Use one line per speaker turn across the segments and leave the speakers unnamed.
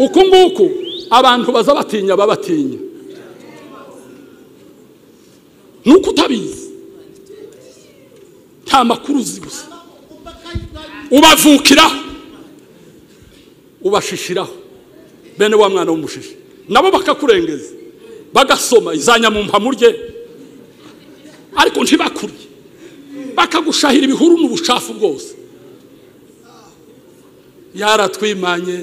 uku nguku abantu baza batinya babatinya ni uko utabizi nta makuru uzi gusa ubavukiraho ubashishiraho bene wa mwana w'umushishi nabo bakakurengeza bagasoma izanyamumhamurye ariko ntibakuriye bakagushahira ibihuru mu bucafu bwose yaratwimanye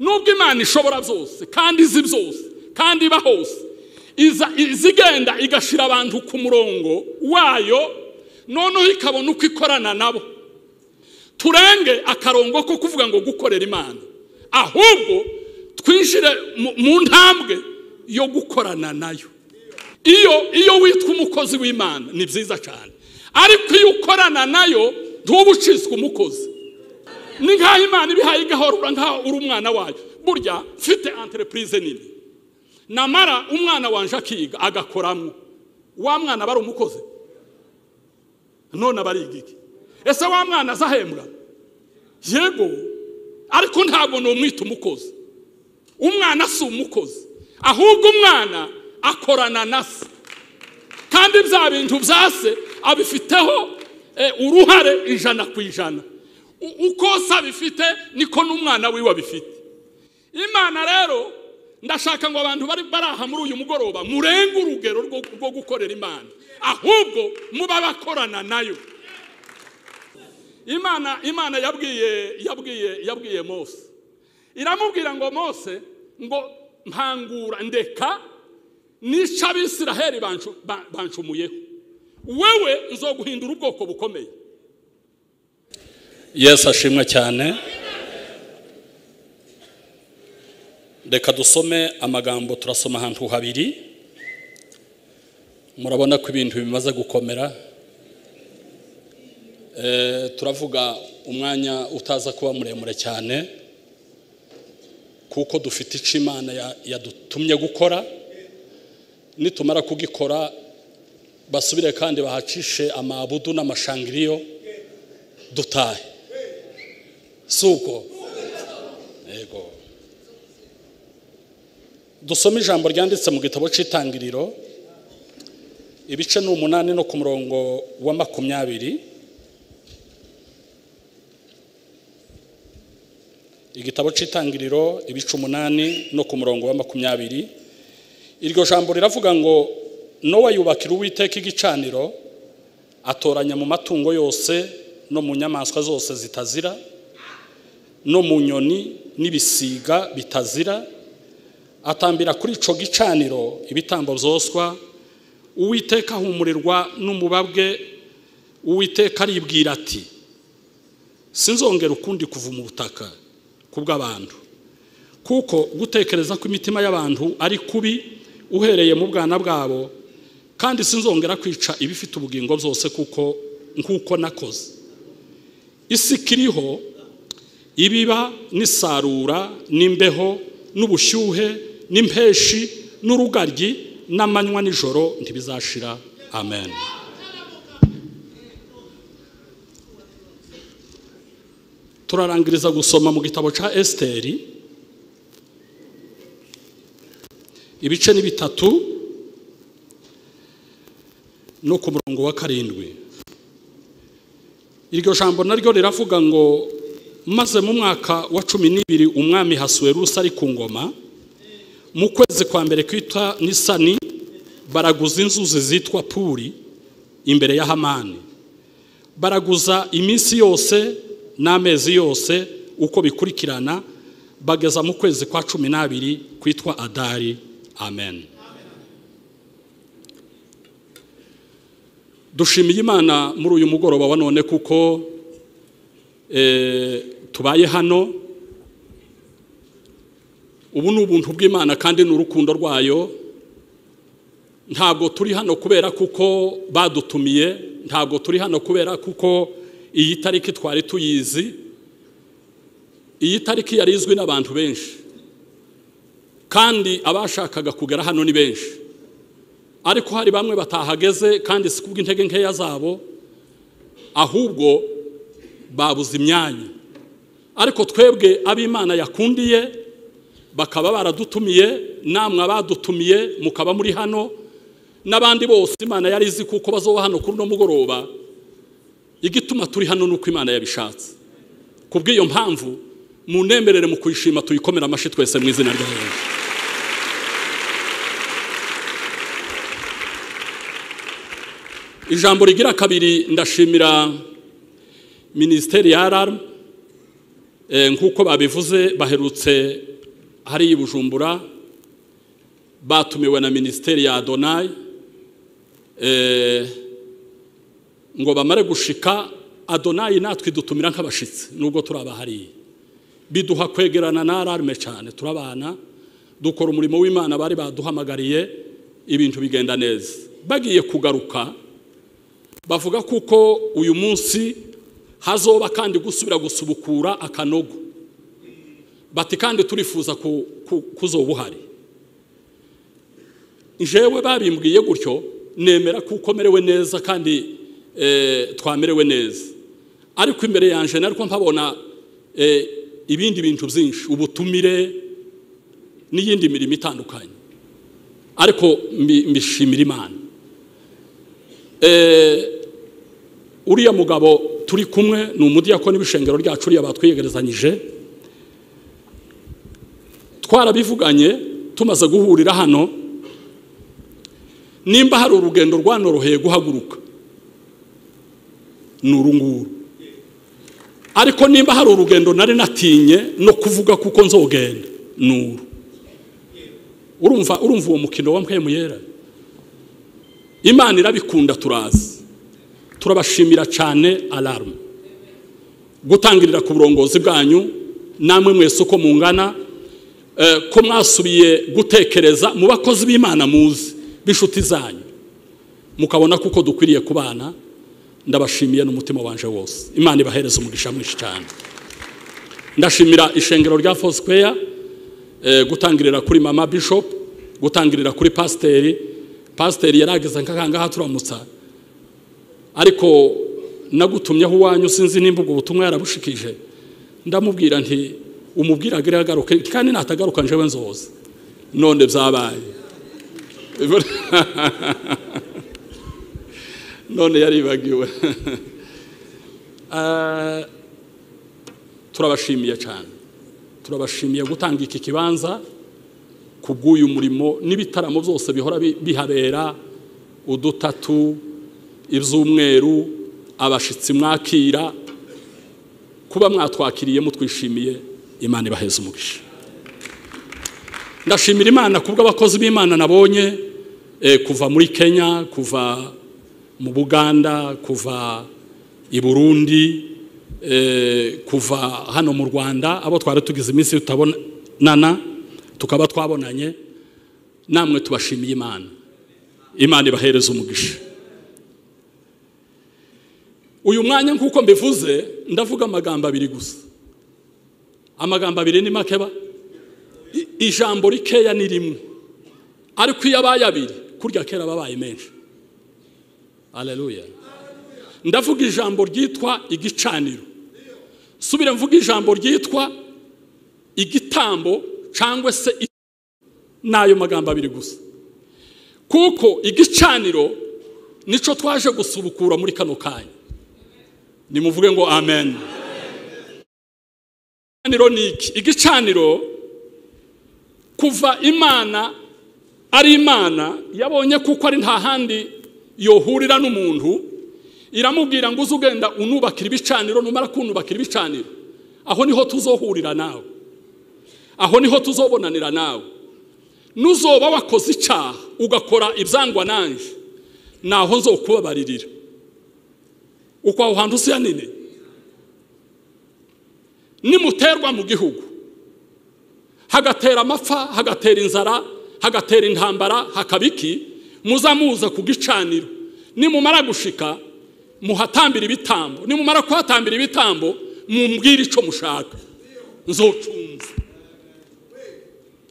nubwo imana ishobora byose kandi izi byose kandi iba hose iza izigenda igashira abantu ku murongo wayo noneho ikabona uko ikorana nabo turenge akarongo ko kuvuga ngo gukorera imana ahubwo twinjire mu- mu ntambwe yo gukorana nayo iyo iyo witwa umukozi w'imana ni byiza cyane ariko iyo ukorana nayo ntuba ucitswe umukozi ni nk'aho imana ibihaye igahora ura nk'aho uri umwana wayo burya mfite entreprise nini namara umwana wanje akiga agakoramo wa mwana aba ari umukozi none aba ariga iki ese wa mwana azahembwa yego ariko ntabwo numwita umukozi umwana si umukozi ahubwo umwana akorana na se kandi bya bintu bya se abifiteho eh, uruhare ijana ku ijana U- uko se abifite niko n'umwana wiwe abifite imana rero ndashaka ngo abantu bari bari aha muri uyu mugoroba murenge urugero rwo rwo gukorera imana ahubwo muba bakorana nayo imana imana yabwiye yabwiye yabwiye mose iramubwira ngo mose ngo mpangura ndeka nica abisiraheli bancu- ba- bancumuyeho wewe nzoguhindura ubwoko bukomeye
yesu ashimwe cyane reka dusome amagambo turasoma ahantu habiri murabona ko ibintu bimaze gukomera Eh, turavuga umwanya utaza kuba muremure cyane kuko dufite icyo imana ya- yadutumye gukora nitumara kugikora basubire kandi bahacishe amabudu n'amashangiriyo dutahe suko yego dusome ijambo ryanditse mu gitabo cy'itangiriro ibice ni umunani no ku murongo wa makumyabiri igitabo cy'itangiriro ibice umunani no ku murongo wa makumyabiri iryo jambo riravuga ngo nowa yubakira uwiteka igicaniro atoranya mu matungo yose no mu nyamaswa zose zitazira no mu nyoni n'ibisiga bitazira atambira kuri ico gicaniro ibitambo byoswa uwiteka ahumurirwa n'umubabwe uwiteka aribwira ati sinzongera ukundi kuva mu butaka kubw'abantu kuko gutekereza ko imitima y'abantu ari kubi uhereye mu bwana bwabo kandi sinzongera kwica ibifite ubugingo byose kuko nk'uko nakoze isi ikiriho ibiba n'isarura n'imbeho n'ubushyuhe n'impeshi n'urugaryi n'amanywa n'ijoro ntibizashira amen turarangiriza gusoma mu gitabo cya esiteri ibice ni bitatu no ku murongo wa karindwi iryo jambo naryo riravuga ngo maze mu mwaka wa cumi n'ibiri umwami hasuwerusi ari ku ngoma mu kwezi kwa mbere kwitwa nisani baraguza inzuzi zitwa puri imbere ya hamani baraguza iminsi yose n'amezi yose uko bikurikirana bageza mu kwezi kwa cumi n'abiri kwitwa adari amen dushimiye imana muri uyu mugoroba wa none kuko
eh, tubaye hano ubu ni ubuntu bw'imana kandi ni urukundo rwayo ntabwo turi hano kubera kuko badutumiye ntabwo turi hano kubera kuko iyi tariki twari tuyizi iyi tariki yari izwi n'abantu benshi kandi abashakaga kugera hano ni benshi ariko hari bamwe batahageze kandi si kubw'intege nkeya zabo ahubwo babuze imyanya ariko twebwe ab'imana yakundiye bakaba baradutumiye namwe abadutumiye mukaba muri hano n'abandi bose imana yari izi kuko bazoba hano kuri uno mugoroba igituma turi hano ni uko imana yabishatse ku bw'iyo mpamvu mu ntemerere mu kuyishima tuyikomera amashyi twese mu izina rya yesu ijambo rigira kabiri ndashimira minisiteri ya aramu nk'uko babivuze baherutse hariya i bujumbura batumiwe na minisiteri ya donayi ngo bamare gushika adonayi natwe idutumira nk'abashyitsi nubwo turabahariye biduha kwegerana na ararume cyane turabana dukora umurimo w'imana bari baduhamagariye ibintu bigenda neza bagiye kugaruka bavuga kuko uyu munsi hazoba kandi gusubira gusubukura akanogo bati kandi turifuza kuzoba uhari njewe babimbwiye gutyo nemera ko merewe neza kandi twamerewe neza ariko imbere yanjye narwo mpabona ibindi bintu byinshi ubutumire n'iyindi mirimo itandukanye ariko mbishimira imana uriya mugabo turi kumwe ni umudiyakoni w'ishengero ryacu uriya batwiyegerezanyije twarabivuganye tumaze guhurira hano nimba hari urugendo rwanoroheye guhaguruka ni uru nguru ariko nimba hari urugendo nari natinye no kuvuga kuko nzogenda ni uru urumva urumva uwo mukino wa mpemuyera imana irabikunda turazi turabashimira cyane aramu gutangirira ku burongozi bwanyu namwe mwese uko mungana ko mwasubiye gutekereza mu bakozi b'imana muzi b'inshuti zanyu mukabona kuko dukwiriye kubana ndabashimiye n'umutima wanje wose imana ibahereza umugisha mwinshi cyane ndashimira ishengero rya fosikweya gutangirira kuri mama bishop gutangirira kuri pasiteri pasiteri yarageze nk'akangaha turamutsa ariko nagutumyeho uwanyu sinzi nimba ubwo butumwa yarabushikije ndamubwira nti umubwira agere agaruke kandi natagaruka njyewe nzoza none byabaye none yaribagiwe turabashimiye cyane turabashimiye gutanga iki kibanza ku bw'uyu murimo n'ibitaramo byose bihora bihabera udutatu iby'umweru abashyitsi mwakira kuba mwatwakiriye mutwishimiye imana ibaheza umugisha ndashimira imana ku bw'abakozi b'imana nabonye kuva muri kenya kuva mu buganda kuva i burundi kuva hano mu rwanda abo twari tugize iminsi tutabonana tukaba twabonanye namwe tubashimiye imana imana ibahereza umugisha uyu mwanya nk'uko mbivuze ndavuga amagambo abiri gusa amagambo abiri ni makeba ijambo rikeya ni rimwe ariko iyo abaye abiri kurya kera ababaye menshi aleluya ndavuga ijambo ryitwa igicaniro subire mvuga ijambo ryitwa igitambo cyangwa se n'ayo magambo abiri gusa kuko igicaniro nicyo twaje gusubukura muri kano kanya nimuvuge ngo amen igicaniro ni iki igicaniro kuva imana ari imana yabonye kuko ari nta handi yohurira n'umuntu iramubwira ngo uze ugenda unubakira ibicaniro numara kunubakira ibicaniro aho niho tuzohurira nawe aho niho tuzobonanira nawe nuzoba wakoze icyaha ugakora ibyangwa nanjye naho nzokubabaririra uko aho hantu usiya nini nimuterwa mu gihugu hagatera amapfa hagatera inzara hagatera intambara hakaba iki muza muza ku gicaniro nimumara gushika muhatambira ibitambo nimumara kuhatambira ibitambo mumbwire icyo mushaka nzocunze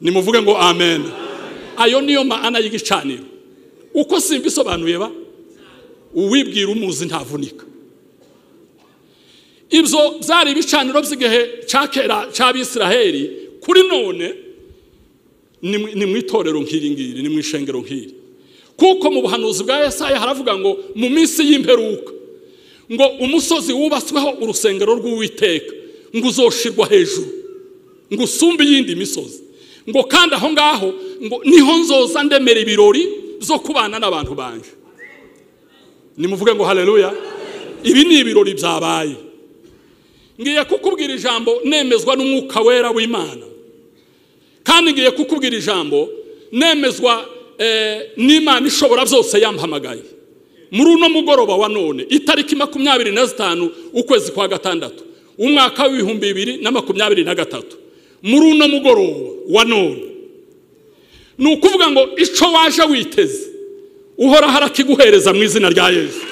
nimuvuge ngo amen ayo niyo maana y'igicaniro uko simba isobanuye ba uwibwira umuzi ntavunika ibyo byari ibicaniro by'igihe cya kera cy'abisiraheli kuri none ni mu itorero nk'iri ngiri ni mu ishengero nk'iri kuko mu buhanuzi bwa Yesaya haravuga ngo mu minsi y'imperuka ngo umusozi wubatsweho urusengero rw'uwiteka ngo uzoshirwa hejuru ngo usumbe iyindi misozi ngo kandi aho ngaho ngo niho nzoza ndemera ibirori zo kubana n'abantu banje nimuvuge ngo haleluya ibi ni ibirori byabaye ngiye kukubwira ijambo nemezwa n'umwuka wera w'imana kandi ngiye kukubwira ijambo nemezwa n'imana ishobora byose yampamagaye muri uno mugoroba wa none itariki makumyabiri na zitanu ukwezi kwa gatandatu umwaka w'ibihumbi bibiri na makumyabiri na gatatu muri uno mugoroba wa none ni ukuvuga ngo icyo waje witeze uhoraho arakiguhereza mu izina rya yesu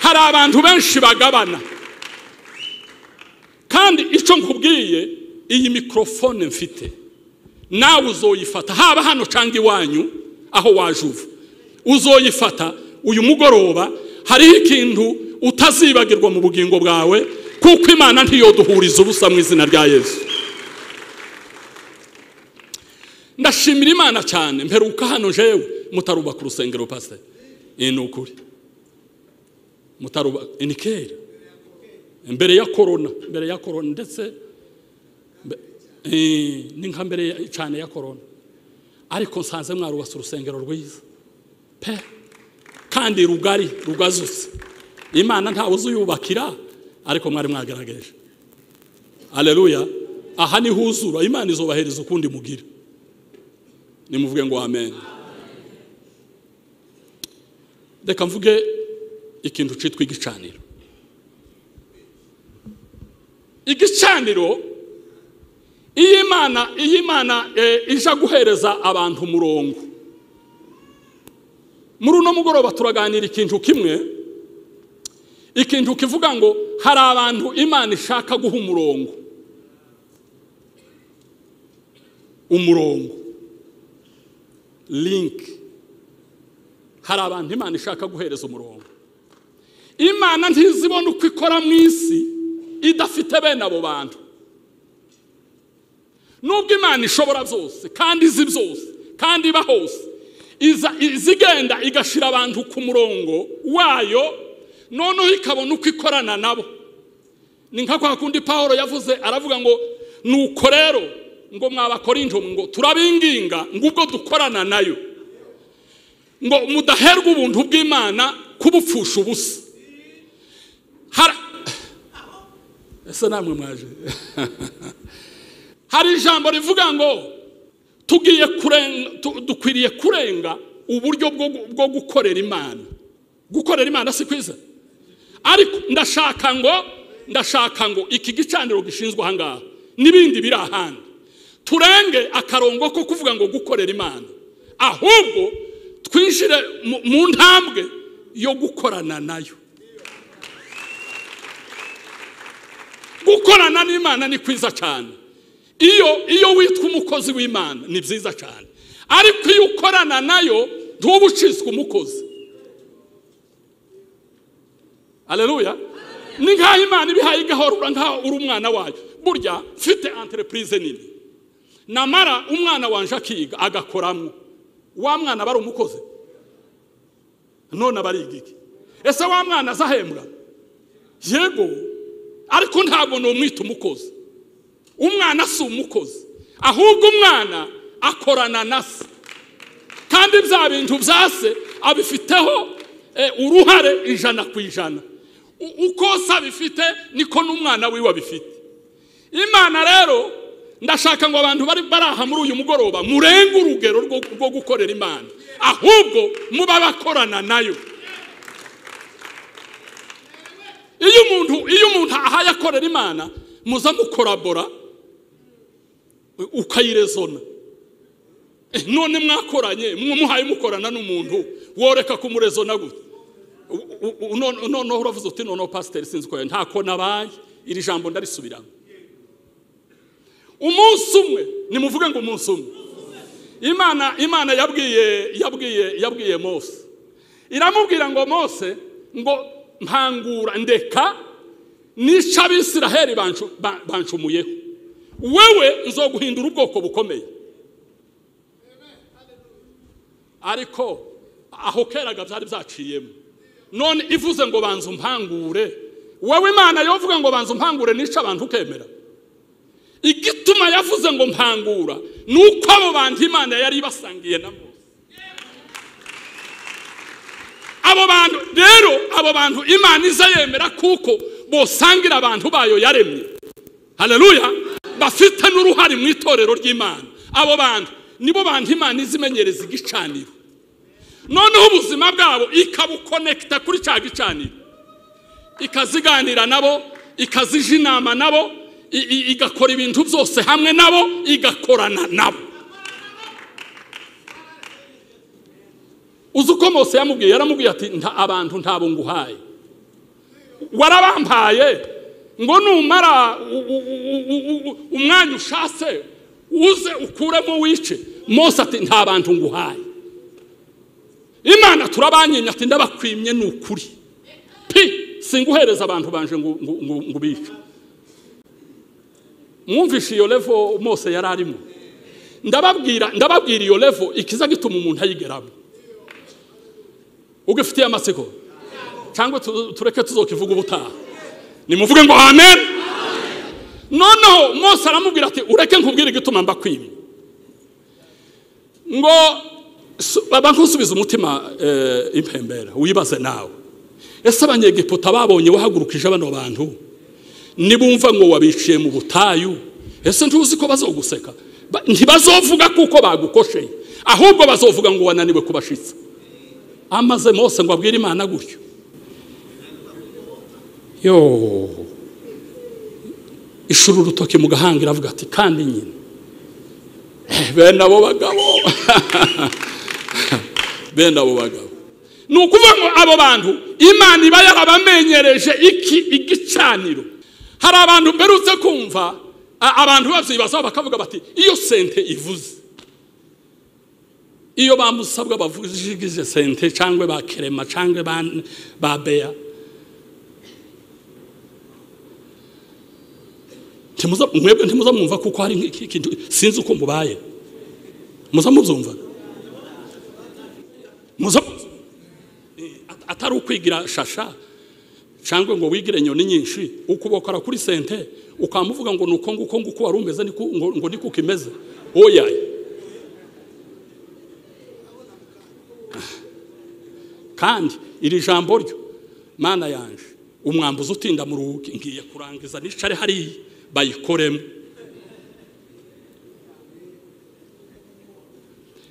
hari abantu benshi bagabana kandi icyo nkubwiye iyi mikorofone mfite nawe uzoyifata haba hano cyangwa iwanyu aho waje uva uzoyifata uyu mugoroba hariho ikintu utazibagirwa mu bugingo bwawe kuko imana ntiyoduhuriza ubusa mu izina rya yesu ndashimira imana cyane mperuka hano jewe mutarubaka urusengero pase iyi ni ukuri mutarubaka ni kera mbere ya korona mbere ya korona ndetse ni nka mbere cyane ya korona ariko nsanze mwarubase urusengero rwiza pe kandi rugari rugazutse imana ntawe uzuyubakira ariko mwari mwagaragaje aleluya aha ni huzura imana izubahereza ukundi mugira nimuvuge ngo amen reka mvuge ikintu cyitwa igicaniro igicaniro iyo imana iyo imana ije guhereza abantu umurongo muri uno mugoroba turaganira ikintu kimwe ikintu kivuga ngo hari abantu imana ishaka guha umurongo umurongo linki hari abantu imana ishaka guhereza umurongo imana ntizibone uko ikora mu isi idafite bene abo bantu nubwo imana ishobora byose kandi izi byose kandi iba hose izigenda igashira abantu ku murongo wayo noneho ikabona uko ikorana nabo ni nka kwa kundi paul yavuze aravuga ngo nuko rero ngo mwabakorinjo ngo turabinginga ngo ubwo dukorana nayo ngo mudaherwe ubuntu bw'imana kubupfusha ubusa ese namwe mwaje hari ijambo rivuga ngo tugiye dukwiriye kurenga uburyo bwo gukorera imana gukorera imana si kwiza ariko ndashaka ngo ndashaka ngo iki gicaniro gishinzwe aha ngaha n'ibindi biri ahandi turenge akarongo ko kuvuga ngo gukorera imana ahubwo twinjire mu ntambwe yo gukorana nayo gukorana n'imana ni kwiza cyane iyo iyo witwa umukozi w'imana ni byiza cyane ariko iyo ukorana nayo ntuba ucizwe umukozi aleluya ni nk'aho imana ibihaye igahora nk'aho uri umwana wayo burya mfite anterepurize nini namara umwana wanje akiga agakoramo wa mwana aba ari umukozi none aba ari igiki ese wa mwana azahembwa yego ariko ntabwo numwita umukozi umwana si umukozi ahubwo umwana akorana na se kandi bya bintu bya se abifiteho uruhare ijana ku ijana uko se abifite niko n'umwana wiwe abifite imana rero ndashaka ngo abantu bari aha muri uyu mugoroba murenge urugero rwo gukorera imana ahubwo muba bakorana nayo iyo umuntu iyo umuntu ahaye mukorera imana muza mukorabora ukayirezona Eh, none mwakoranye mwamuhaye mukorana n'umuntu woreka kumurezona gute U- u- u- none- noneho uravuze uti noneho pasiteri sinzi ko ntako nabaye iri jambo ndarisubiramo umunsi umwe nimuvuge ngo umunsi umwe imana imana yabwiye yabwiye yabwiye mose iramubwira ngo mose ngo mpangura ndeka nica abisiraheli bancu- ba- bancumuyeho wewe nzoguhindura ubwoko bukomeye ariko aho keraga byari byaciyemo none ivuze ngo banza umpangure wowe imana yovuga ngo banza umpangure nica abantu ukemera igituma yavuze ngo mpangura ni uko abo bantu imana yari ibasangiye na mose abo bantu rero abo bantu imana iza yemera kuko bosangira abantu bayo yaremye haleluya bafite n'uruhare mu itorero ry'imana abo bantu nibo bantu imana izimenyereza igicaniro noneho ubuzima bwabo ikabukonekita kuri cya gicaniro ikaziganira nabo ikazija inama nabo i- i- igakora ibintu byose hamwe nabo igakorana nabo uzi uko mose yamubwiye yaramubwiye ati nta abantu ntabo nguhaye warabampaye ngo numara u- u- u- u- u- umwanya ushatse uze ukuremo wice mose ati nta bantu nguhaye imana turabanyinya ati ndabakwimye ni ukuri pi singuhereza abantu banje ngo ngo- ngo- ngo ubice mwumvishe iyo levo mose yari arimo ndababwira ndababwira iyo levo ikiza gituma umuntu ayigeramo ugifitiye amatsiko cyangwa tu- tureke tuzokivuga ubutaha nimuvuge ngo amen noneho mose aramubwira ati ureke nkubwire igituma mbakwimye ngo su- baba nkusubiza umutima eh, impembera wibaze nawe ese abanyegiputa babonye wahagurukije bano bantu nibumva ngo wabiciye mu butayu ese ntuzi ko bazoguseka Ba- ntibazovuga kuko bagukosheye ahubwo bazovuga ngo wananiwe kubashitsa amaze mose ngo abwire imana gutyo yo ishuri urutoki mu gahanga iravuga ati kandi nyine Eh, bene abo bagabo bene abo bagabo ni ukuvuga ngo abo bantu imana iba yarabamenyereje iki igicaniro hari abantu mperutse kumva a- abantu babyibazaho bakavuga bati iyo sente ivuze iyo bamusabwa bavugije sente cyangwa ba kerema cyangwa ba, ba beya Ntimuza- mwebwe ntimuza mwumva kuko hari nk'iki kintu sinzi uko mubaye muza mubyumva muza mubyumva. Eh, at- atari ukwigira shasha cyangwa ngo wigire inyoni nyinshi ukubokora kuri sente ukamuvuga ngo nuko nguko nguko wari umeze niko- ngo ngo niko ukimeze oya kandi iri jambo ryo mana yanje umwambuzi utinda mu ruhuke ngiye kurangiza nicare hariya bayikoremo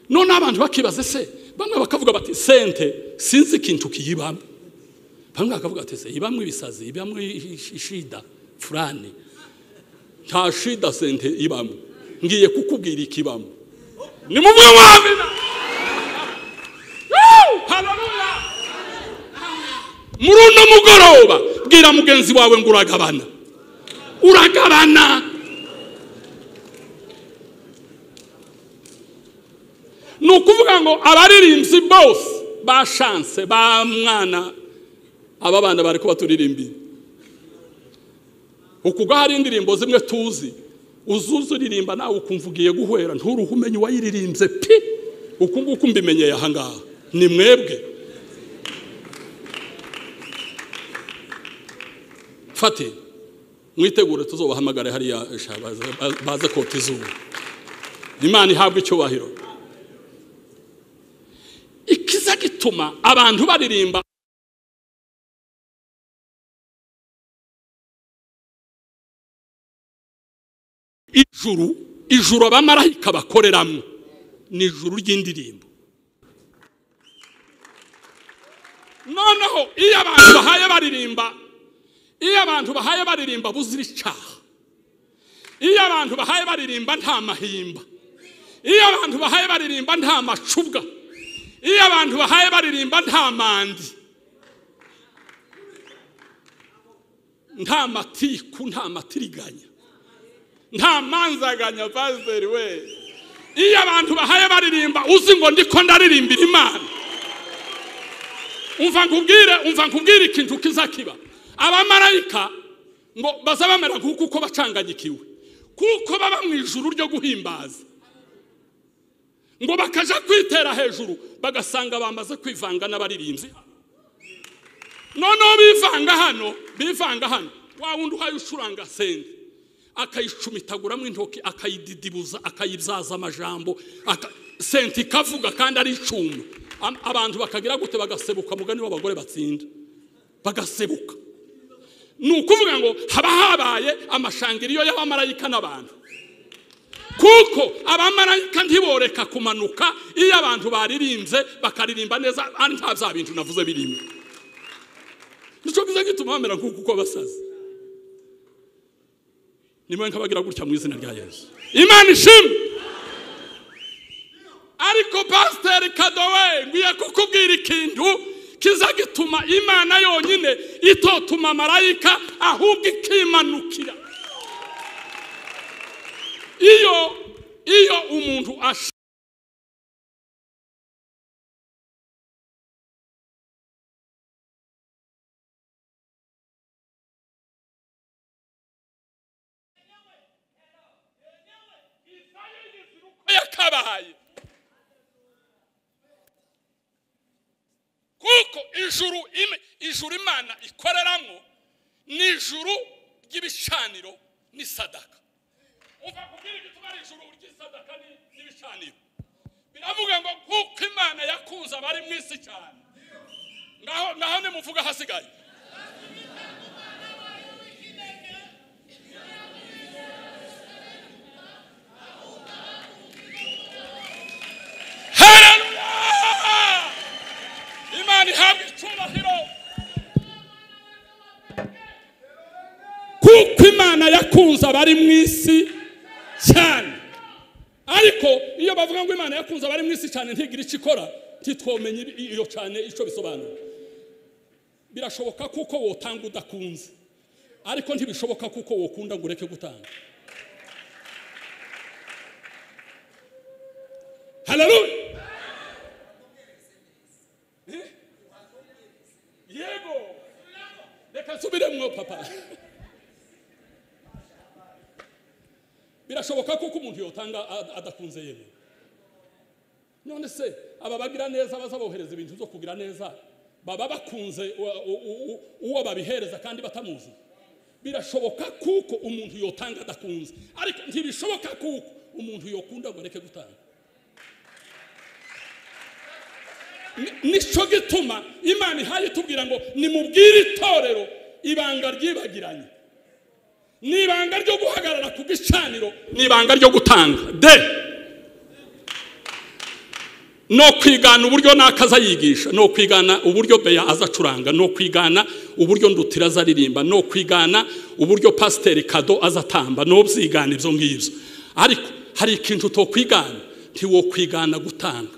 none abantu bakibaza se bamwe bakavuga bati sente sinzi ikintu kiyibamo bamwe bakavuga bati se ibamo ibisazi ibamo ish- ishida furani nta shida sente ibamo ngiye kukubwira ikibamo nimuvuge ngo amina Woo! Hallelujah! muri uno mugoroba bwira mugenzi wawe ngo uragabana uragabana ni ukuvuga ngo abaririmbyi bose ba shanse ba mwana aba bana bari kubaturirimbiye ukubwo hari indirimbo zimwe tuzi uzuzuririmba nawe ukumva ugiye guhwera nturuhe umenya uwayiririmbye pi uku nguku mbimenyeye aha ngaha ni mwebwe fate mwitegure tuzobahamagare hariya sha, baze- ba- baze kota izuba imana ihabwa icyubahiro ikiza gituma abantu baririmba ijuru ijuru abamarayika bakoreramo ni ijuru ry'indirimbo noneho iyo abantu bahaye baririmba iyo abantu bahaye baririmba buzira icyaha iyo abantu bahaye baririmba nta mahimba iyo abantu bahaye baririmba nta macubwa iyo abantu bahaye baririmba nta mandi nta matiku nta matiriganya nta manzaganya pasiteri we iyo abantu bahaye baririmba uzi ngo ndiko ndaririmbira imana umva nkubwire umva nkubwire ikintu kizakiba abamarayika ngo baza bamera kuko uko bacanganyikiwe kuko baba mu ijuru ryo guhimbaza ngo bakaja kwitera hejuru bagasanga bamaze kwivanga n'abaririmbyi noneho bivanga hano bivanga hano wa wundi uhaye ucuranga sende akayicumitaguramo intoki akayididibuza akayibyaza amajambo aka- sente ikavuga kandi ari icyuma Am- abantu bakagira gute bagasebuka mugani w'abagore batsinda bagasebuka ni ukuvuga ngo haba habaye amashangiriyo y'abamarayika n'abantu kuko abamarayika ntiboreka kumanuka iyo abantu baririmbye bakaririmba neza ari nta bya bintu navuze birimo nicyo kiza gituma bamera nk'uko uko basaze nimwe nkabagira gutya mu izina rya yesu imana ishimwe ariko pasiteri kadowe nkwiye kukubwira ikintu kiza gituma imana yonyine itotuma marayika ahubwo ikimanukira iyo iyo umuntu ash yakabaye kuko ijuru im- ijuru imana ikoreramo ni ijuru ry'ibicaniro n'isadaka umva kubwira igituma ari ijuru ry'isadaka ni- n'ibicaniro biravuga ngo kuko imana yakunze abari mu isi cyane ngaho ngaho nimuvuga ahasigaye Hallelujah! imana ihabwa icyubahiro kuko imana yakunze abari mu isi cyane ariko iyo bavuga ngo imana yakunze abari mu isi cyane ntigira icyo ikora ntitwomenye iyo cyane icyo bisobanura birashoboka kuko wotanga udakunze ariko ntibishoboka kuko wokunda ngo ureke gutanga haleluya yego reka nsubiremwo papa birashoboka kuko umuntu yotanga ad- adakunze yemewe none se aba bagira neza bazabohereza ibintu byo kugira neza baba bakunze uwa- u- u- u- uwo babihereza kandi batamuzi birashoboka kuko umuntu yotanga adakunze ariko ntibishoboka kuko umuntu yokunda ngo areke gutanga Ni- nicyo gituma imana ihaye itubwira ngo nimubwire itorero ibanga ryibagiranye ni ibanga ryo guhagarara ku gicaniro ni ibanga ryo gutanga de no kwigana uburyo naka azayigisha no kwigana uburyo beya azacuranga no kwigana uburyo ndutira azaririmba no kwigana uburyo pasiteri kado azatamba no byigana ibyo ngibyo ariko hari ikintu utokwigana ntiwokwigana gutanga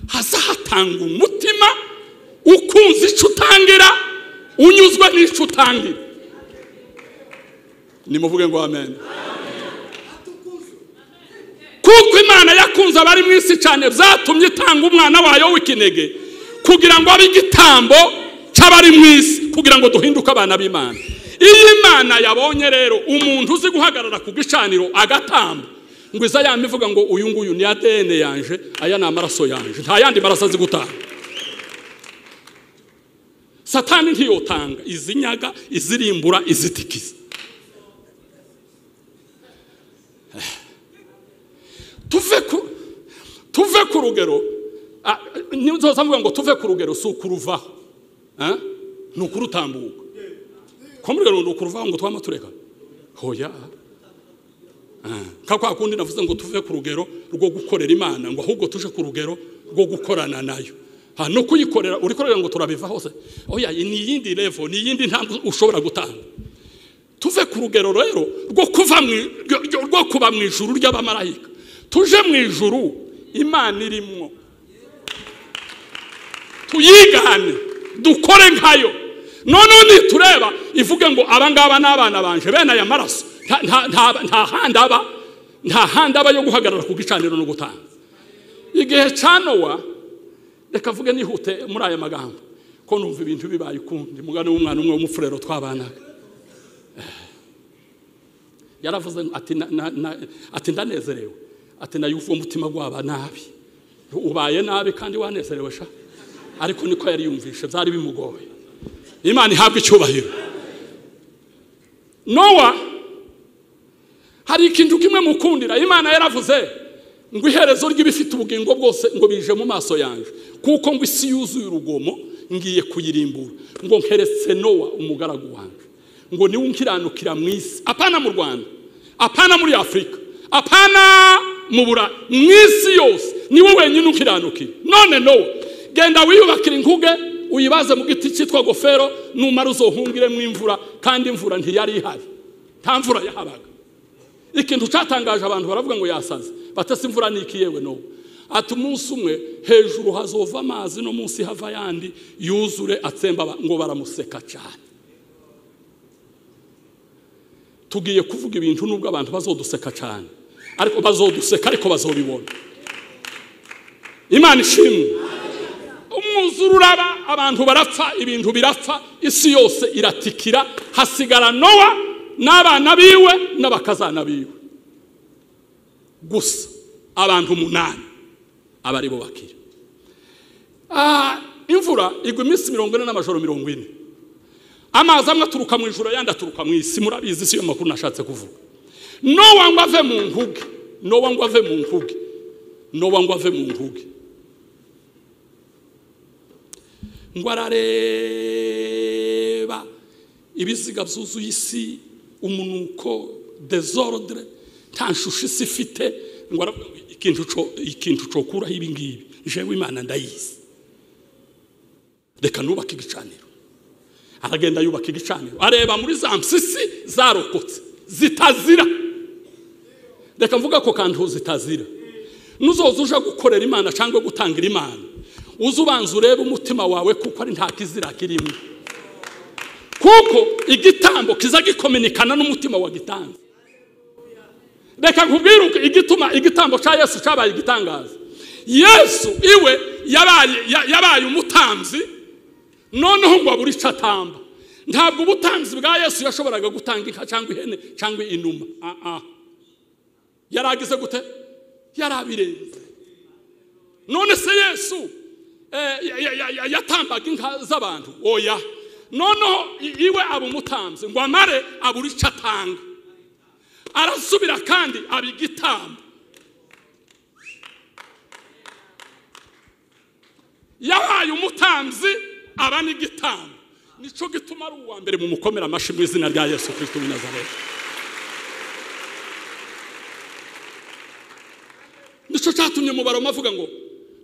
hazahatanga umutima ukunze icyo utangira unyuzwe n'icyo utangira nimuvuge ngo amen kuko imana yakunze abari mu isi cyane byatumye itanga umwana wayo w'ikinege kugira ngo abe igitambo cy'abari mu isi kugira ngo duhinduke abana b'imana iyo imana yabonye rero umuntu uzi guhagarara ku gicaniro agatamba ngo iza yama ivuga ngo uyu nguyu ni ADN yanje aya ni amaraso yanje nta yandi maraso azi gutanga satani ntiyotanga izinyaga izirimbura izitikiza tuve ku tuve ku rugero ah, nizoza mvuga ngo tuve ku rugero si ukuruvaho Ah? ni ukurutambuka ko mu rugero ni ukuruvaho ngo twama tureka hoya ka kwa kundi navuze ngo tuve ku rugero rwo gukorera imana ngo ahubwo tuje ku rugero rwo gukorana nayo ha no kuyikorera uri korera ngo turabiva hose oya ni iyindi level ni iyindi ntambwe ushobora gutanga tuve ku rugero rero rwo kuva mu rwo- rwo kuba mu ijuru ry'abamarayika tuje mu ijuru imana irimwo tuyigane dukore nkayo noneho nitureba ivuge ngo abangaba ni abana banje bene aya maraso nta- nta- nta nta handi aba nta handi aba yo guhagarara ku gicaniro no gutanga igihe cya nowa reka avuge nihute muri aya magambo ko numva ibintu bibaye ukundi mugani w'umwana umwe w'umufurero twabanaga yaravuze ngo ati na- na- na- ati ndanezerewe ati nayuva umutima waba nabi ubaye nabi kandi wanezerewe sha ariko niko yari yumvishe byari bimugoye imana ihabwa icyubahiro nowa hari ikintu kimwe mukundira imana yaravuze ngo iherezo ry'ibifite ubugingo bwose ngo bije mu maso yanjye kuko ngo isi yuzuye urugomo ngiye kuyirimbura ngo nkeretse nowa umugaragu wanjye ngo niwe nkiranukira mu isi apana mu rwanda apana muri afurika apana mu burayi mu isi yose niwe wenyine ukiranukira none nowa genda wiyubakira inkuge uyibaze mu giti cyitwa gofero numara uzohungiremo imvura kandi imvura ntiyari ihari nta mvura yahabaga ikintu cyatangaje abantu baravuga ngo yasaze batase imvura niki yewe no ati umunsi umwe hejuru hazova amazi no munsi hava ayandi yuzure atsemba aba- ngo baramuseka cyane tugiye kuvuga ibintu nubwo abantu bazoduseka cyane ariko bazoduseka ariko bazobibona imana ishimwe umwuzure uraba abantu barapfa ibintu birapfa isi yose iratikira hasigara nowa n'abana biwe n'abakazana biwe gusa abantu umunani aba ari bo bakira Ah, imvura igwa iminsi mirongo ine n'amajoro mirongo ine amazi amwe aturuka mu ijoro ayandi aturuka mu isi murabizi si yo makuru nashatse kuvuga nowa ngo ave mu nkuge nowa ngo ave mu nkuge nowa ngo ave mu nkuge ngo arareba ibiziga byuzuye isi umunuko desordre nta nshusho isi ifite ngo aravuga ngo ikintu co- ikintu cokuraho ibi ngibi jewe imana ndayizi reka nubake igicaniro aragenda yubaka igicaniro areba muri za mpyisi zarokotse zitazira reka mvuga ko kantu zitazira nuzoza uje gukorera imana cyangwa gutangira imana uze ubanza urebe umutima wawe kuko ari nta kizira kirimo kuko igitambo kiza gikominikana n'umutima wagitanze reka nkubwire uko igituma igitambo cya yesu cyabaye igitangaza yesu iwe yabaye ya- yabaye umutambyi noneho ngo abure icyo atamba ntabwo ubutambyi bwa yesu yashoboraga gutanga inka cyangwa ihene cyangwa inuma Ah, ah. yari agize gute yari abirenze none se yesu eh, ya- ya- ya- ya- yatambaga inka z'abantu oya noneho i- iwe aba umutambyi ngo amare abura icyo atanga arasubira kandi aba igitambo yabaye umutambyi aba n'igitambo nicyo gituma ari uwa mbere mu mukomera amashyi mu izina rya yesu kirisito w'i nazareti nicyo cyatumye mu baroma avuga ngo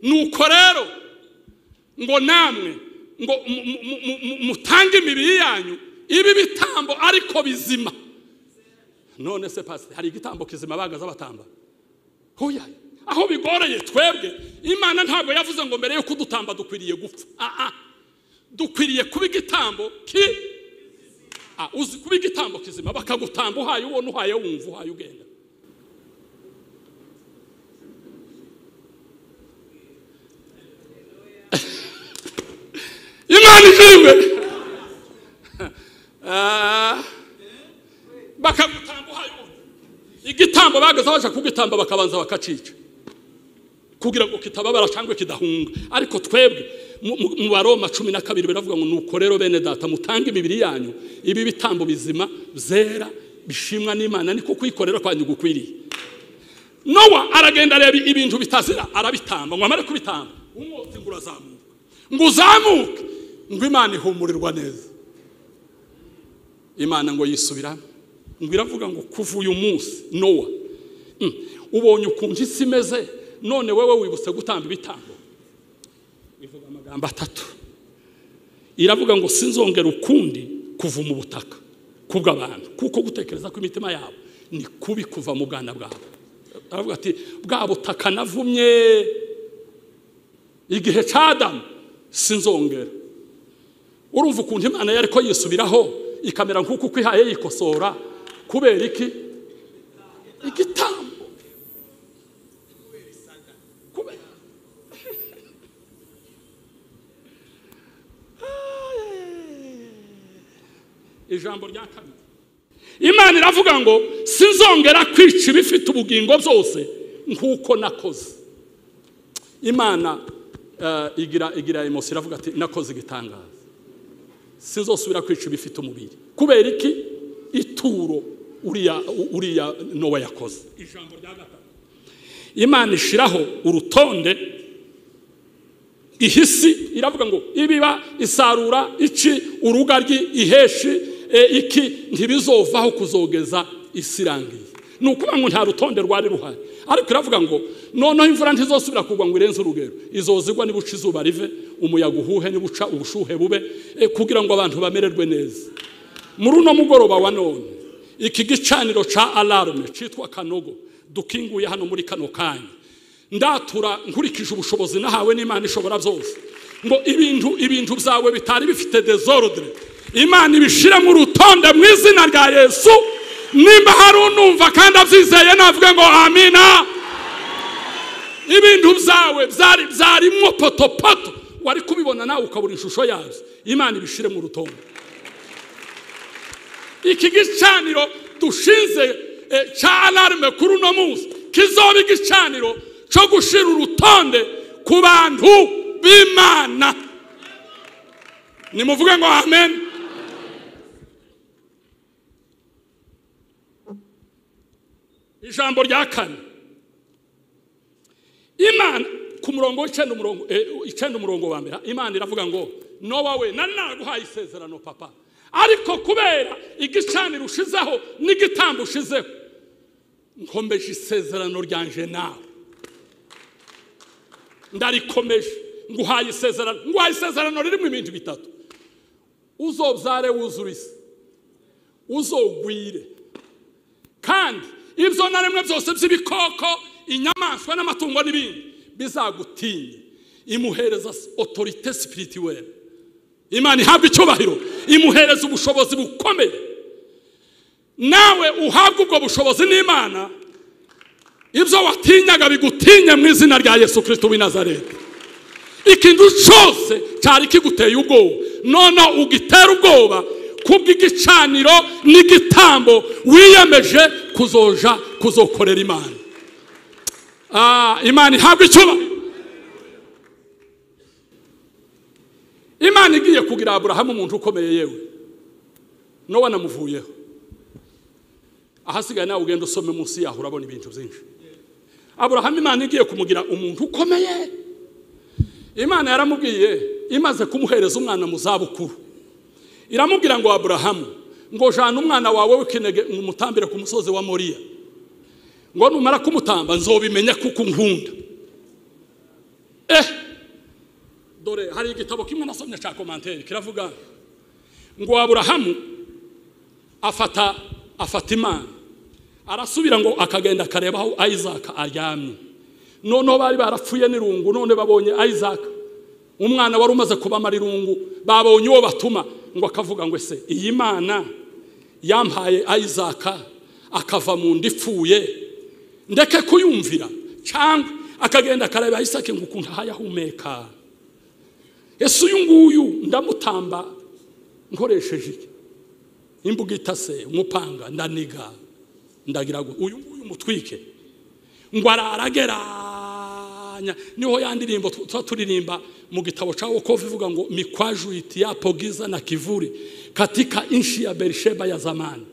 nuko rero ngo namwe ngo mu- mu- mu- mu- mu- mutange imibiri yanyu ibi bitambo ariko bizima none se pasiteri hari igitambo kizima bagaza batamba hoya aho bigoreye twebwe imana ntabwo yavuze ngo mbere yo kudutamba dukwiriye gupfa Ah, ah. dukwiriye kuba igitambo ki Ah, uzi kuba igitambo kizima bakagutamba uhaye ubona uhaye wumva uhaye ugenda imana ishimwe Ah, bakagutamba uhaye ubundi igitambo bagaza baje kugitamba bakabanza bakacica kugira ngo kitababara cyangwa kidahunga ariko twebwe mu- mu- mu baroma cumi na kabiri biravuga ngo nuko rero bene data mutange imibiri yanyu ibi bitambo bizima byera bishimwa n'imana niko kuyikorera kwanyu gukwiriye nowa aragenda areba ibintu bitazira arabitamba ngo amare kubitamba umwotsi ngo urazamuka ngo uzamuke ngo imana ihumurirwa neza imana ngo yisubiramo ngo iravuga ngo kuva uyu munsi nowa mm, ubonye ukuntu isi imeze none wewe wibutse gutamba ibitambo ivuga amagambo atatu iravuga ngo sinzongera ukundi kuva mu butaka kubw'abantu kuko gutekereza kw'imitima yabo ni kubi kuva mu bwana bwabo aravuga ati bwa butaka navumye igihe cy'adamu sinzongera urumva ukuntu imana yari ko yisubiraho ikamera nk'uko uko ihaye yikosora kubera iki igitambo kubera ijambo rya kabiri imana iravuga ngo sinzongera kwica ibifite ubugingo byose nk'uko nakoze imana eh, igira igira emosi iravuga ati nakoze igitangaza sinzosubira kwica ibifite umubiri kubera iki ituro uriya uriya nowa yakoze ijambo rya gatatu imana ishiraho urutonde ihisi iravuga ngo ibiba isarura iki urugaryi iheshi e, iki ntibizovaho kuzogeza isi irangiye ni ukuvuga ngo nta rutonde rwari ruhari ariko iravuga ngo noneho imvura ntizosubira kugwa ngo irenze urugero izozigwa nibuca izuba rive umuyaga uhuhe nibuca ubushuhe bube e, kugira ngo abantu bamererwe neza muri uno mugoroba wa none iki gicaniro ca alarme citwa kanogo dukinguye hano muri kano kanya ndatura nkurikije ubushobozi nahawe n'imana ishobora byose ngo ibintu ibintu byawe bitari bifite desordre imana ibishiremo urutonde mu izina rya yesu nimba hari unumva kandi abyizeye navuge ngo amina ibintu byawe byari byarimo potopoto wari kubibona nawe ukabura ishusho yabyo imana ibishiremo urutonde iki gicaniro dushinze eh, cya alarme kuri uno munsi kizoba igicaniro cyo gushira urutonde ku bantu b'imana nimuvuge ngo amen ijambo rya kane imana ku murongo w'icyenda umurongo eh, icyenda umurongo wa mbere imana iravuga ngo nowa we nari naraguhaye isezerano papa ariko kubera igicaniro ushizeho n'igitambo ushizeho nkomeje isezerano ryanje nawe ndarikomeje nguhaye isezerano nguhaye isezerano ririmo ibintu bitatu uzobyare wuzure isi uzogwire kandi ibyo na rimwe byose by'ibikoko inyamaswa n'amatungo n'ibindi bizagutinye imuhereza otorite sipiritiwere imana ihabwa icyubahiro imuhereza ubushobozi bukomeye nawe uhabwa ubwo bushobozi n'imana ibyo watinyaga bigutinye mu izina rya yesu kirisito w'i nazareti ikintu cyose cyari kiguteye ubwoba noneho ugitera ubwoba kubw'igicaniro n'igitambo wiyemeje kuzoja kuzokorera imana Ah, imana ihabwa icyuba imana igiye kugira aburahamu umuntu ukomeye yewe nowe anamuvuyeho ahasigaye nawe ugenda usome munsi yaho urabona ibintu byinshi aburahamu imana igiye kumugira umuntu ukomeye imana yaramubwiye imaze kumuhereza umwana mu zabukuru iramubwira ngo aburahamu ngo jana umwana wawe w'ikinege umutambire ku musozi wa moriya ngo numara kumutamba nzobimenya kuko nkunda eh dore hari igitabo kimwe nasomye cya komantere kiravuga ngo aburahamu afata afata imana arasubira ngo akagenda akareba aho isaac aryamye noneho bari barapfuye n'irungu none babonye isaac umwana wari umaze kubamara irungu babonye uwo batuma ngo akavuga ngo ese iyi mana yampaye isaac akava mu nda ipfuye ndeke kuyumvira cyangwa akagenda akareba isaac ngo ukuntu ahaye ahumeka ese uyu nguyu ndamutamba nkoresheje iki imbuga itase umupanga ndaniga ndagira ngo uyu nguyu mutwike ngo ararageranya niho ya ndirimbo tuba turirimba mu gitabo cya wokovu ivuga ngo mikwajuiti ya pogiza na kivuri katika inshi ya berisheba ya zamani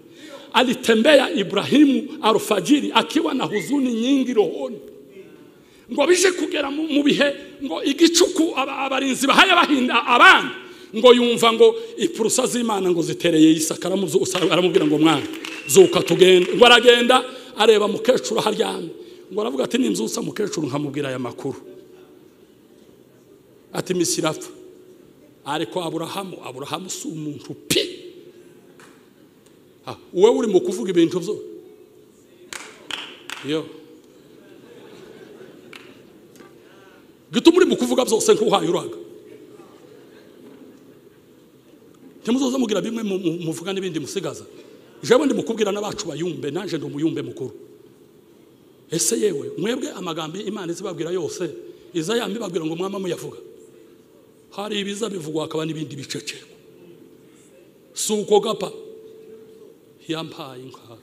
alitembea ibrahimu alfajiri akiwa na huzuni nyingi rohoni ngo bije kugera mu mu bihe ngo igicuku aba- abarinzi bahaye abahinda abandi ngo yumva ngo ipurusa z'imana ngo zitereye isaka aramuzu- aramubwira ngo mwana zuka tugenda ngo aragenda areba mukecuru aho aryamye ngo aravuga ati nimzusa mukecuru nkamubwira aya makuru ati misi irapfa ariko aburahamu aburahamu si umuntu pi Ah, wowe uri mu kuvuga ibintu byo yo gituma uri mu kuvuga byose nk'uhaye uraga ntimuzoze mugira bimwe mu- mu- muvuga n'ibindi musigaza jewe ndi mukubwira n'abacu bayumbe nanjye ndi umuyumbe mukuru ese yewe mwebwe amagambo imana izibabwira yose iza yambibabwira ngo mwama muyavuga hari ibiza bivugwa hakaba n'ibindi bicecekwa si uko gapa yampaye inka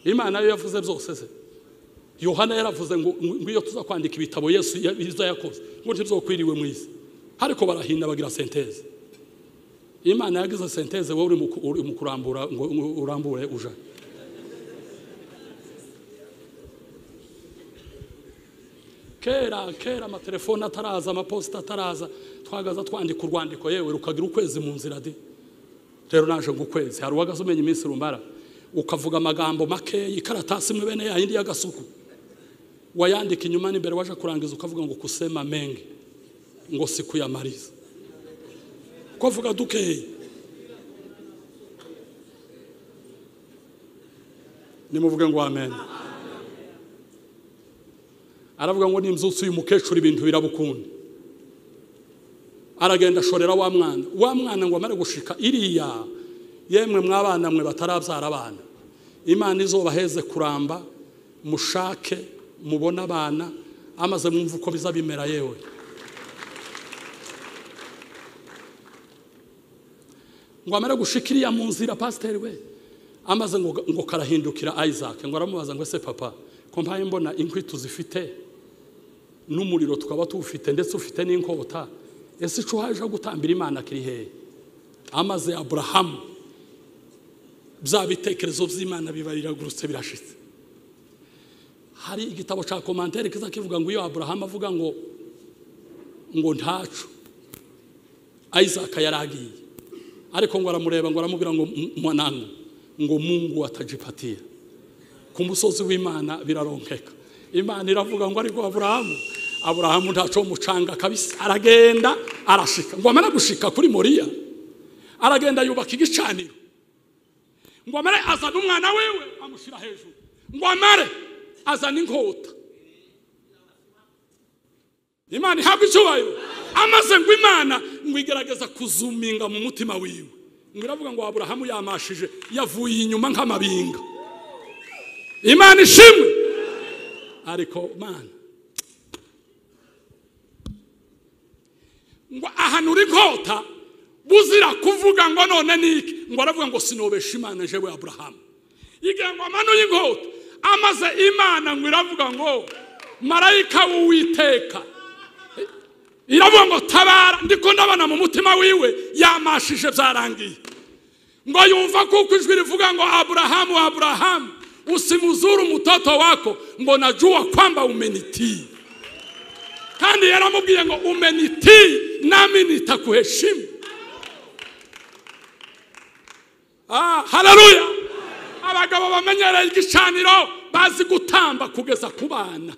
imana yo yavuze byose se yohana yaravuze ngo ngo iyo tuza kwandika ibitabo yesu ya- izo yakoze ngo ntibyokwiriwe mu isi ariko barahinda bagira senteze imana yagize senteze wowe uri mu ku- uri mu kurambura ngo ngo urambure uja kera kera amatelefone ataraza amaposita ataraza twagaza twandika urwandiko yewe rukagira ukwezi mu nzira de rero naje ngo ukwezi hari uwagaze umenya iminsi rumara ukavuga amagambo makeya ikaratasi imwe bene yayindi y'agasuku wayandika inyuma n'imbere waje kurangiza ukavuga ngo kusema mengi ngo si kuyamariza ukavuga dukeya nimuvuge ngo amen aravuga ngo nimzutse uyu mukecuru ibintu birabukunda aragenda ashorera wa mwana wa mwana ngo amare gushika iriya yemwe mwabana mwe batarabyara abana imana izobaheze kuramba mushake mubone abana amaze mwumva uko biza bimera yewe ngo amare gushika iriya mu nzira pasiteri we amaze ngo, ngo karahindukira isaac ngo aramubaza ngo ese papa ko mpaye mbona inkwi tuzifite n'umuriro tukaba tuwufite ndetse ufite n'inkota ese ico haje aho gutambira imana kiri hehe amaze aburahamu bya bitekerezo by'imana biba biragurutse birashitse hari igitabo cya komantere kiza kivuga ngo iyo aburahamu avuga ngo ngo ntacu isaka yaragiye ariko ngo aramureba ngo aramubwira ngo "M- mwanangu ngo mungu atajipatia ku musozi w'imana biraronkeka imana iravuga ngo ariko aburahamu aburahamu ntaco mucanga kabisa aragenda arashika ngo amara gushika kuri moriya aragenda yubaka igicaniro ngo amare azana umwana wewe amushyira hejuru ngo amare azana inkota imana ihabwa icyubahiro amaze ngo imana ngo igerageza kuzuminga mu mutima wiwe ngo iravuga ngo aburahamu yamashije yavuye inyuma nk'amabinga imana ishimwe ariko mana ngo ahanura inkota buzira kuvuga ngo none niki ngo aravuga ngo sinobesha imana jewe aburahamu igira ngo amanuye inkota amaze imana ngo iravuga ngo marayika w'uwiteka iravuga ngo tabara ndiko ndabona mu mutima wiwe yamashije byarangiye ngo yumva kuko ijwi rivuga ngo aburahamu aburahamu usimuzuru mtoto wako ngo najua kwamba umenitii kandi yaramubwiye ngo umenitii nami nitakuheshimu ah, haleluya abagabo bamenyereye igicaniro bazi gutamba kugeza ku bana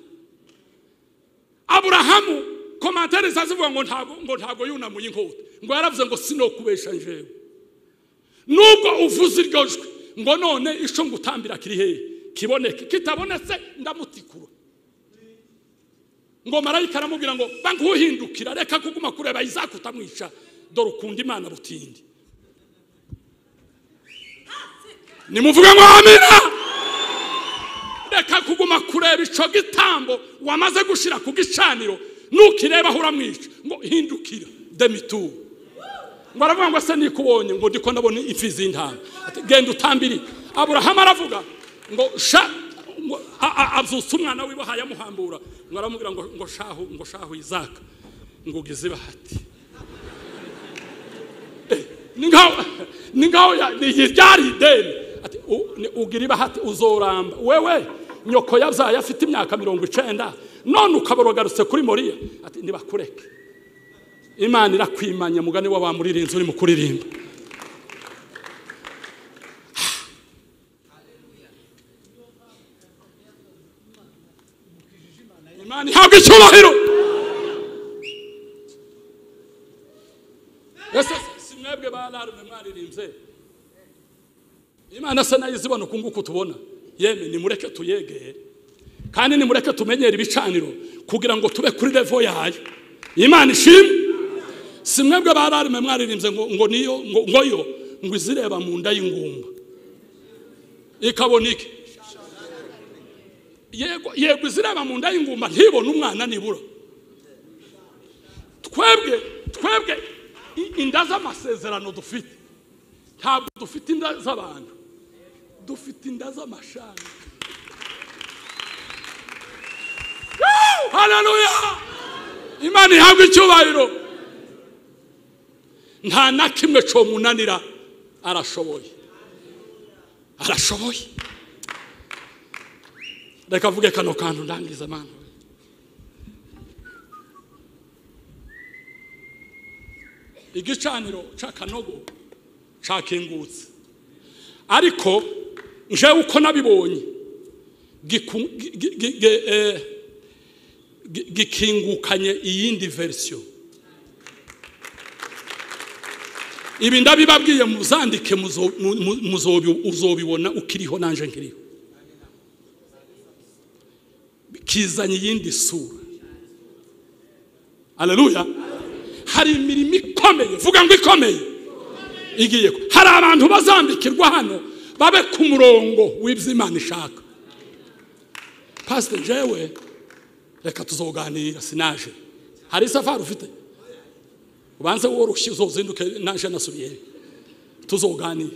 aburahamu komantere zazivuga ngo ntabwo ngo ntabwo yunamuye inkota ngo yaravuze ngo sinokubesha njewe nubwo uvuze iryo jwi ngo none ico ngutambira kiri hehe kiboneke kitabonetse ndamutikura ngo marayika aramubwira ngo banguhindukira reka kuguma kureba isaka utamwica dore ukunda imana butindi nimuvuge ngo amina reka kuguma kureba ico gitambo wamaze gushira ku gicaniro nukireba aho uramwica ngo hindukira demituru ngo aravuga ngo se nikubonye ngo ndiko ndabona imfizi y'intama ati genda utambiri aburahamu aravuga ngo sha ngo a- a- abyutsa umwana wiboha yamuhambura ngo aramubwira ngo ngo shahu ngo shahu izaka ngo ugize ibahati Eh, ni nkaho ni nkaho ya- ni iyi ryari ideni ati u- ni- ugira ibahati uzoramba wewe nyoko yabyaye afite imyaka mirongo icenda none ukaba uragarutse kuri moriya ati nibakureke imana irakwimanya mugani w'abamuririnzi uri mu kuririmba imana ihabwa icyubahiro ese si mwebwe ba alarme mwaririmbye imana se nayo izibona uku nguku tubona yemwe nimureke tuyegere kandi nimureke tumenyere ibicaniro kugira ngo tube kuri revo yayo imana ishimwe si mwebwe ba alarme mwaririmbye ngo ngo niyo ngo ngo yo ngo izireba mu nda y'ingumba ikabona iki yego yego izireba mu nda y'ingumba ntibone umwana nibura twebwe twebwe i- inda z'amasezerano dufite ntabwo dufite inda z'abantu dufite inda z'amashami Woo! haleluya imana ihabwa icyubahiro nta na kimwe cyomunanira arashoboye arashoboye reka avuge kano kantu ndangiza mana igicaniro cy'akanogo cyakingutse ariko njewe uko nabibonye giku- gi- gi- gi- gi- eh, gi- gikingukanye iyindi verisiyo ibi ndabibabwiye muzandike muzo- mu- mu- muzobi- uzobibona ukiriho nanje nkiriho kizanye iyindi sura aleluya hari imirimo ikomeye vuga ngo ikomeye igiye ku- hari abantu bazambikirwa hano babe ku murongo w'ibyo imana ishaka pasiteri jewe reka tuzoganira sinaje hari isafari ufite ubanze woroshye uzozinduke naje nasubiyeyo tuzoganire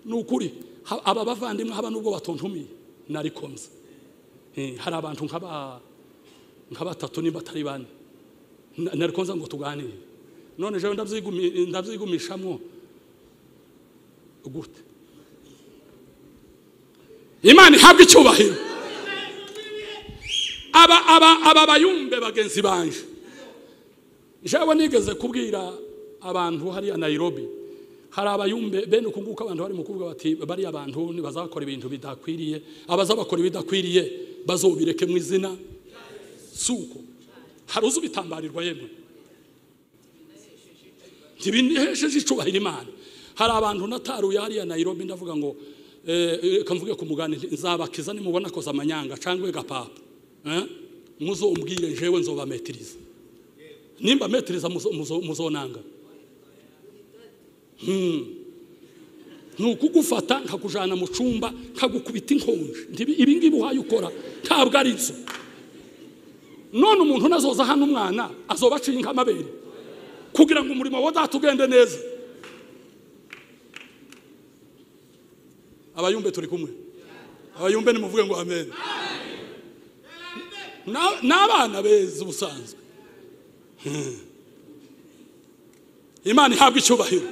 ni ukuri ha- aba bavandimwe haba nubwo batontumiye narikomza Eh, hari abantu nk'aba nka batatu nimba atari bane Na- narikomza ngo tuganire none jewe ndabyigumi- ndabyigumishamo gute imana ihabwa icyubahiro aba aba aba bayumbe bagenzi banje jewe nigeze kubwira abantu hariya nayirobi hari abayumbe bene uku nguku abantu barimo kuvuga bati bariya abantu ntibazakora ibintu bidakwiriye abazabakora ibidakwiriye bazobireke mu izina si uko hari uzi ubitambarirwa yemwe ntibinihesheje icubahiro imana hari abantu nataruye hariya nayirobi ndavuga ngo eh, eh, reka mvuge ku mugani nti, nzabakiza nimubona koza amanyanga cyangwa gapapa Eh? muzombwire jewe nzobametiriza nimba metiriza muzo- muzo- muzonanga Hmm. ni ukugufata nkakujyana mu cyumba nkagukubita inkonje Ntibi- ibi ngibi uhaye ukora ntabwo ari byo none umuntu nazoza hano umwana azoba aciye nk'amabere kugira ngo umurimo wa data ugende neza abayumbe turi kumwe abayumbe nimuvuge ngo amen Na- n'abana beza ubusanzwe Hmm. imana ihabwa icyubahiro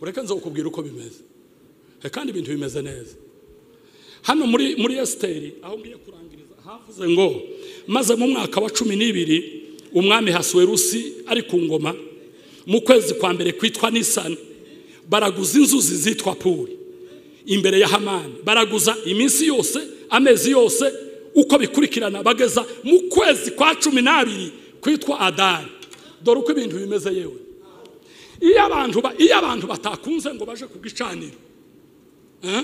ureka nza kukubwira uko bimeze Eh, kandi ibintu bimeze neza hano muri muri esiteri aho ngiye kurangiriza havuze ngo maze mu mwaka wa cumi n'ibiri umwami hasuwerusi ari ku ngoma mu kwezi kwa mbere kwitwa nisani baraguza inzuzi zitwa puri imbere ya hamani baraguza iminsi yose amezi yose uko bikurikirana bageza mu kwezi kwa cumi n'abiri kwitwa adari dore uko ibintu bimeze yewe iyo abantu ba- iyo abantu batakunze ngo baje ku gicaniro Eh?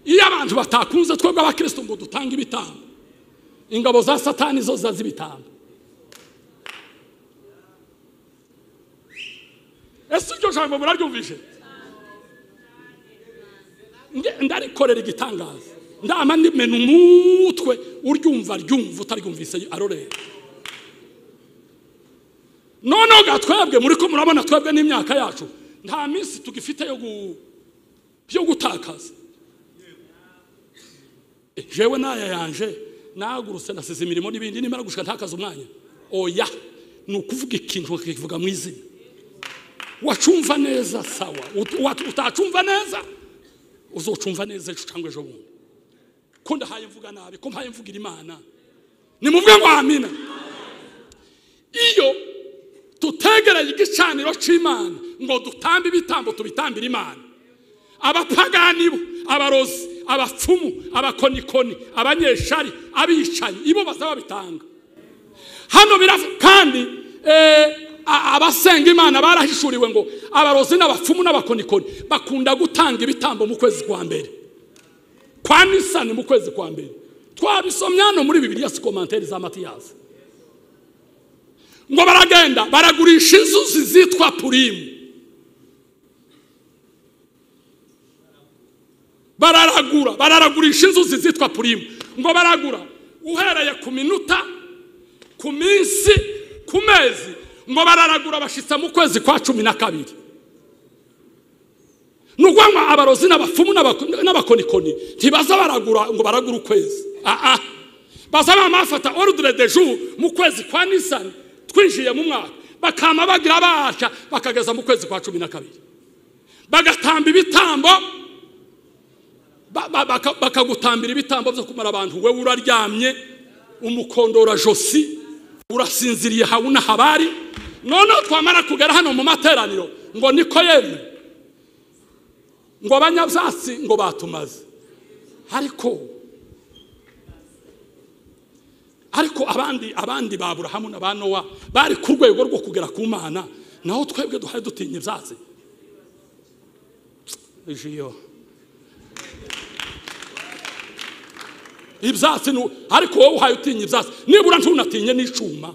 iyo abantu batakunze twebwe abakristo ngo dutange ibitambo ingabo za satani zo ziza z'ibitambo ese iryo jambo muraryumvise Nge- ndarikorera igitangaza ndama ndimena umutwe uryumva ryumva utaryumvise arorera noneho ga twebwe muri ko murabona twebwe n'imyaka yacu nta minsi tugifite yo gu- yo gutakaza Eh, jewe n'aya yanje nahagurutse nasize imirimo n'ibindi nimara gushika ntakaze umwanya oya ni ukuvuga ikintu ukakivuga mu izina wacumva neza sawa Ut- wat- utacumva neza uzocumva neza ejo cyangwa ejo bundi ko ndahaye mvuga nabi ko mpaye mvugira imana nimuvuge ngo amina iyo tutegereye igicaniro cy'imana ngo dutambe ibitambo tubitambire imana abapagani bo abarozi abapfumu abakonikoni abanyeshari abicanyi ibo bazaba babitanga hano biravuga kandi eh, a- abasenga imana barahishuriwe ngo abarozi n'abapfumu n'abakonikoni bakunda gutanga ibitambo mu kwezi kwa mbere kwa nisani mu kwezi kwa mbere twabisomye hano muri bibiliya si komantere za matiyasi ngo baragenda baragurisha inzuzi zitwa purimu bararagura bararagurisha inzuzi zitwa purimu ngo baragura uhereye ku minota ku minsi ku mezi ngo bararagura bashitsa mu kwezi kwa cumi na kabiri ni ukuvuga abarozi n'abapfumu n'abako- n'abakonikoni ntibaza baragura ngo baragura ukwezi aha baza bama bafata orudire de jour mu kwezi kwa nisani twinjiye mu mwaka bakama bagira basha bakageza mu kwezi kwa cumi na kabiri bagatamba ibitambo ba- ba- baka- bakagutambira ibitambo byo kumara abantu wowe uraryamye umukondora josi urasinziriye habuna habari noneho twamara kugera hano mu materaniro ngo niko yemwe ngo abanyabyatsi ngo batumaze ariko ariko abandi abandi ba burahamu na ba nowa bari ku rwego rwo kugera ku mana naho twebwe duhari dutinya ibyatsi ejo ibyatsi ni ariko wowe uhaye utinya ibyatsi nibura ntunatinye n'icuma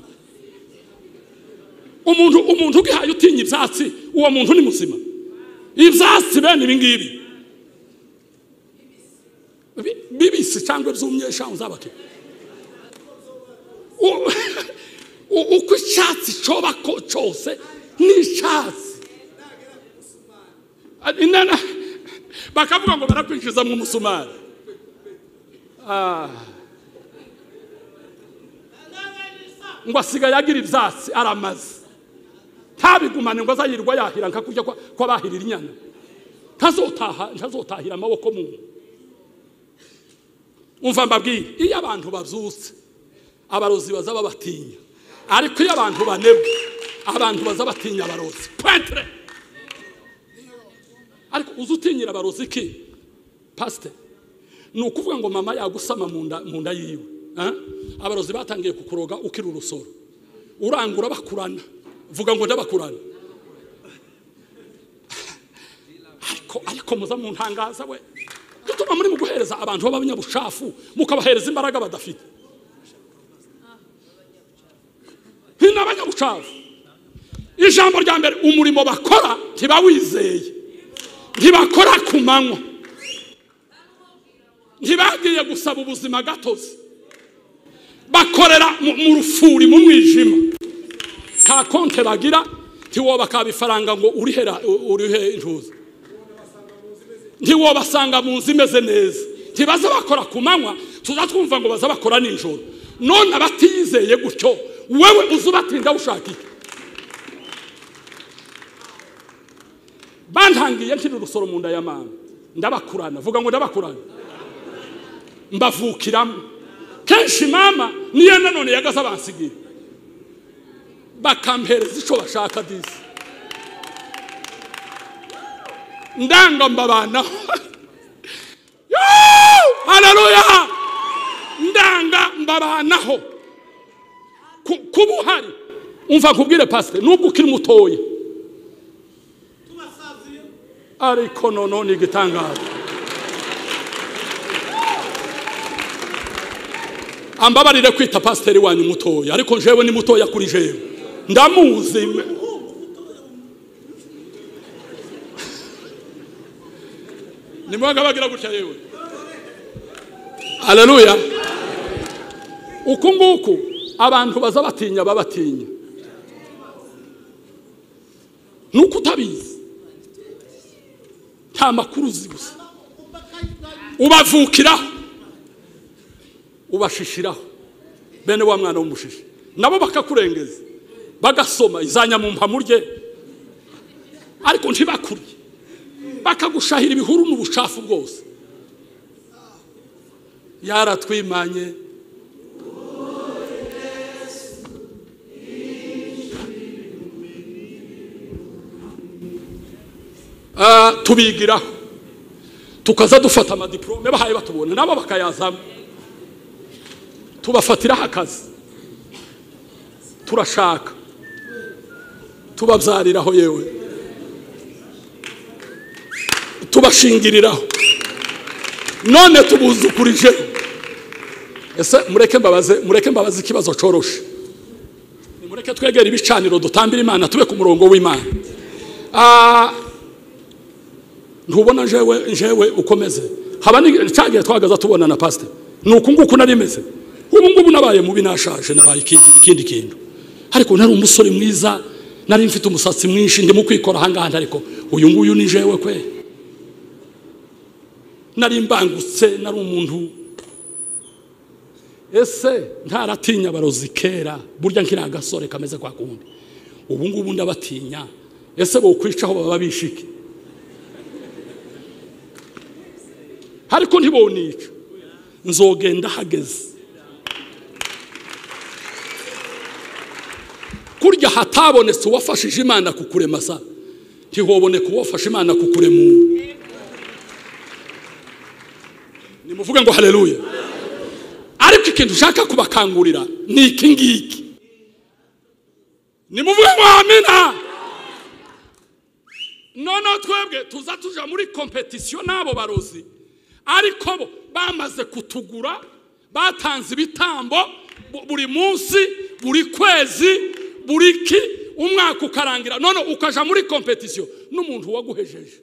umuntu umuntu ugihaye utinya ibyatsi uwo muntu ni muzima ibyatsi bene ibi ngibi Bi- bibisi cyangwa byumye eshanu zabake U- u- uko icyatsi cyoba ko cyose ni icyatsi Ari- nana- bakavuga ngo barakwinjiza mu musumari ngo asigaye agira ibyatsi aramaze ntabigumane ngo azayirwa yahira nka kurya kwa- kw'abahirira inyana ntazotaha ntazotahira amaboko mu umva mbabwire iyo abantu babyutse abarozi baza babatinya ariko iyo abantu banebwe abantu baza batinya abarozi pwetere ariko uzi utinyira abarozi ki pasiteri ni ukuvuga ngo mama yagusama mu nda mu nda yiwe ah? abarozi batangiye kukuroga ukiri urusoro urangura bakurana vuga ngo ndabakurana ariko ariko muza mu ntangaza we dutuma muri mu guhereza abantu b'abanyabucafu mukabahereza imbaraga badafite ni abanyabucafu ijambo rya mbere umurimo bakora ntibawizeye ntibakora ku manywa ntibagiye gusaba ubuzima gatozi bakorera mu- mu rufuri mu mwijima nta konte bagira ntiwobakaba ifaranga ngo urihera u- urihe intuza ntiwobasanga mu nzu imeze neza ntibaza bakora ku manywa tuza twumva ngo baza bakora nijoro none abatiyizeye gutyo wewe uza ubatinda ushaka iki bantangiye nkiri urusoro mu nda ya mama ndabakurana vuga ngo ndabakurana mbavukiramo kenshi mama niyo nanone yagaze abansigira bakampereza icyo bashaka disi ndanga mbabanaho Yoo! haleluya ndanga mbabanaho Ku- kuba uhari umva nkubwire pasiteri nubwo ukiri mutoya ariko noneho ni igitangaza ambabarire kwita pasiteri wanyu mutoya ariko jewe ni mutoya kuri jewe ndamuzi nimwanga bagira gutya yewe aleluya uku nguku abantu baza batinya babatinya ni uko utabizi nta makuru uzi gusa ubavukiraho ubashishiraho bene wa mwana w'umushishi nabo bakakurengeza bagasoma izanyamumpa murye ariko ntibakurye bakagushahira ibihuru n'ubucafu bwose yaratwimanye tubigiraho tukaza dufata amadiporome bahaye batubona nabo bakayazamo tubafatiraho akazi turashaka tubabyariraho yewe tubashingiriraho none tubuzukurijeho ese mureke mbabaze mureke mbabaze ikibazo coroshe nimureke twegere ibicaniro dutambira imana tube ku murongo w'imana Ah, ntubona njewe njewe ukomeze haba cyagihe twagaza tubona na pasite ni uku nguku nari meze ubu ngubu nabaye mubi nashaje nabaye ikindi ikindi kintu ariko nari umusore mwiza nari mfite umusatsi mwinshi ndimo kwikora ahangaha ariko uyu nguyu ni jewe kwe nari mbangutse nari umuntu ese ntaratinya abarozi kera burya nkiri agasore kameze kwa kundi ubu ngubu ndabatinya ese bokwicaho baba bishike ariko ntibonica nzogenda hageze kurya hatabonetse uwafashije imana kukurema sa ntihoboneka uwafashe imana kukuremura nimuvuge ngo haleluya ariko ikintu ushaka kubakangurira ni iki ngiki nimuvuge ngo amina noneho twebwe tuza tuja muri kompetisiyo n'abo barozi ariko bo bamaze kutugura batanze ibitambo bu- buri munsi buri kwezi buri ki umwaka ukarangira none ukaja muri kompetisiyo n'umuntu waguhejeje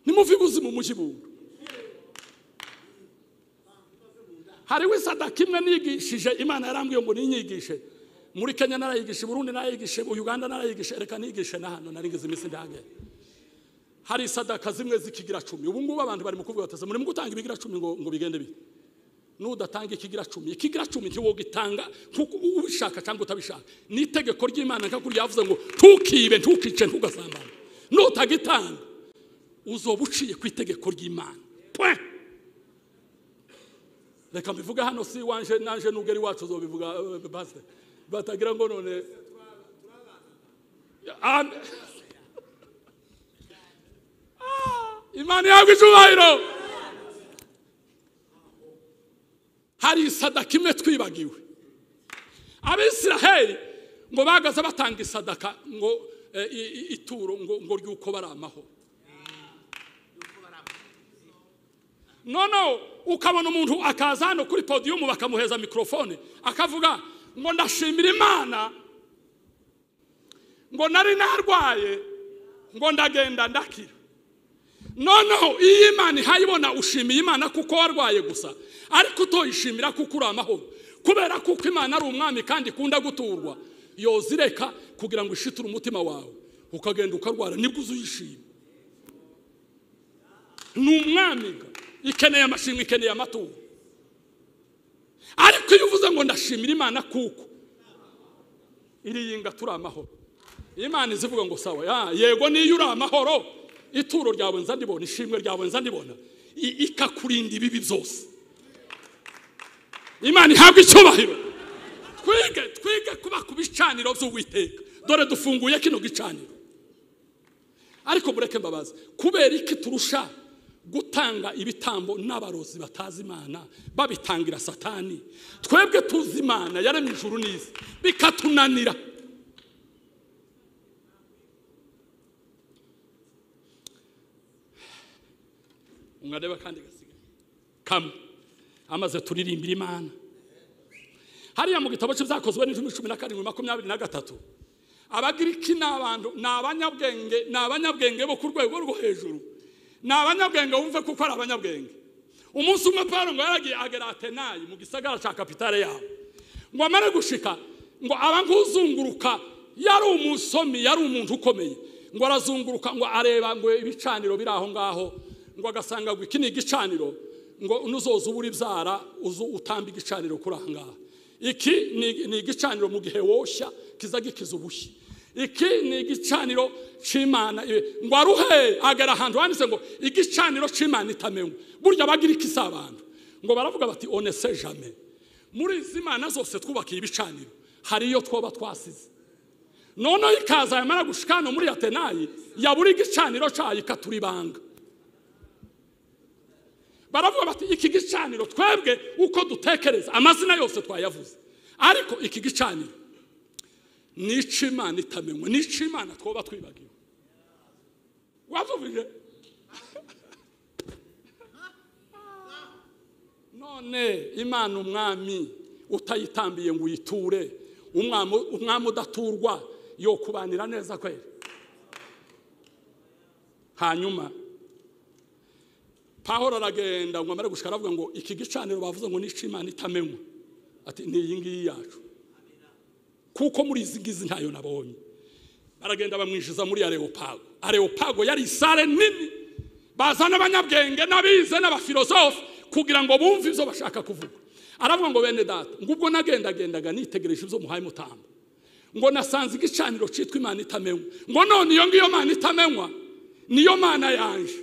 nimuve ubuzima umujyibundo hariho isadaka imwe nigishije imana yarambwiye ngo ninyigishe muri kenya narayigishe burundi narayigishe uganda narayigishe reka nigishe na hano narigeze iminsi ndahagera hari isadaka zimwe zikigira cumi ubu ngubu abantu bari mu kuvuga bataze muri gutanga ibigira cumi ngo, ngo bigende bite nudatanga ikigira cumi ikigira cumi ntiwogitanga nkuko ubishaka cyangwa utabishaka ni itegeko ry'imana nkakuri yavuze ngo ntukibe ntukice ntugasambane nutagitanga uzoba uciye ku itegeko ry'imana Point. reka mbivuge hano si wanje nanje n'ugeri wacu uzobivuga eh, pastor batagira ngo none Am- Ah, imana ihabwa icyubahiro hari isadaka imwe twibagiwe abisiraheli ngo bagaze batanga isadaka ngo eh, i- i- ituro ngo ngo ry'uko bari amahoro noneho ukabona umuntu akaza hano kuri podiyumu bakamuheza mikorofone akavuga ngo ndashimira imana ngo nari narwaye ngo ndagenda ndakira noneho iyo imana ihayibona ushimiye imana kuko warwaye gusa ariko utoyishimira kuko uri amahoro kubera kuko imana ari umwami kandi ikunda guturwa yozireka kugira ngo ishiture umutima wawe ukagenda ukarwara nibwo uzuyishima ni umwami ga. ikeneye amashimwe ikeneye amaturo ariko iyo uvuze ngo ndashimira imana kuko iriyinga turi amahoro imana izivuga ngo sawa ya, yego niyo uri amahoro ituro ryawe nza ndibona ishimwe ryawe nza ndibona i- ikakurinda ibibi byose imana ihabwa icyubahiro twige twige kuba ku bicaniro by'uwiteka dore dufunguye kino gicaniro ariko mureke mbabaze kubera iki turusha gutanga ibitambo n'abarozi batazi imana babitangira satani twebwe tuzi imana yaremye ijuru n'isi bikatunanira mwareba kandi gasigaye kamwe amaze turirimbira imana hariya mu gitabo cy'ibyakozwe n'ijumi cumi na karindwi makumyabiri na gatatu abagiriki ni abantu ni abanyabwenge ni abanyabwenge bo ku rwego rwo hejuru ni abanyabwenge wumve kuko ari abanyabwenge umunsi umwe paul ngo yaragiye agera atenayi mu gisagara cya kapitale yabo ngo amare gushika ngo abanguzunguruka yari umusomi yari umuntu ukomeye ngo arazunguruka ngo areba ngo ibicaniro biri aho ngaho ngo agasanga ngo iki ni igicaniro ngo nuzoza uba uri byara uzu utamba igicaniro kuri aha ngaha iki ni- ni igicaniro mu gihe woshya kiza gikiza ubushyi iki ni igicaniro cy'imana eh, ngo aruhe agera ahantu handitse ngo igicaniro cy'imana itamenywa burya bagira iki si abantu ngo baravuga bati onese jame muri izi mana zose twubakiye ibicaniro hari iyo twoba twasize noneho ikaza yamara gushika hano muri atenayi yabura igicaniro cyayo ikaturibanga baravuga bati iki gicaniro twebwe uko dutekereza amazina yose twayavuze ariko iki gicaniro ni icy'imana itamenywa ni icy'imana twoba twibagiwe wazubije none imana umwami utayitambiye ngo uyiture umwami umwami udaturwa yo kubanira neza kwera hanyuma pahoro aragenda ngo amare gushika aravuga ngo iki gicaniro bavuze ngo ni imana itamenywa ati ni iyi ngiyi yacu kuko muri izi ngizi ntayo nabonye baragenda bamwishyuza muri areopago areopago yari isare nini bazana abanyabwenge n'abize n'abafilozofe kugira ngo bumve ibyo bashaka kuvuga aravuga ngo bene data ngo ubwo nagendagendaga nitegereje ibyo muhaye mutamba ngo nasanze igicaniro cyitwa imana itamenywa ngo none iyo ngiyo mana itamenywa niyo mana yanje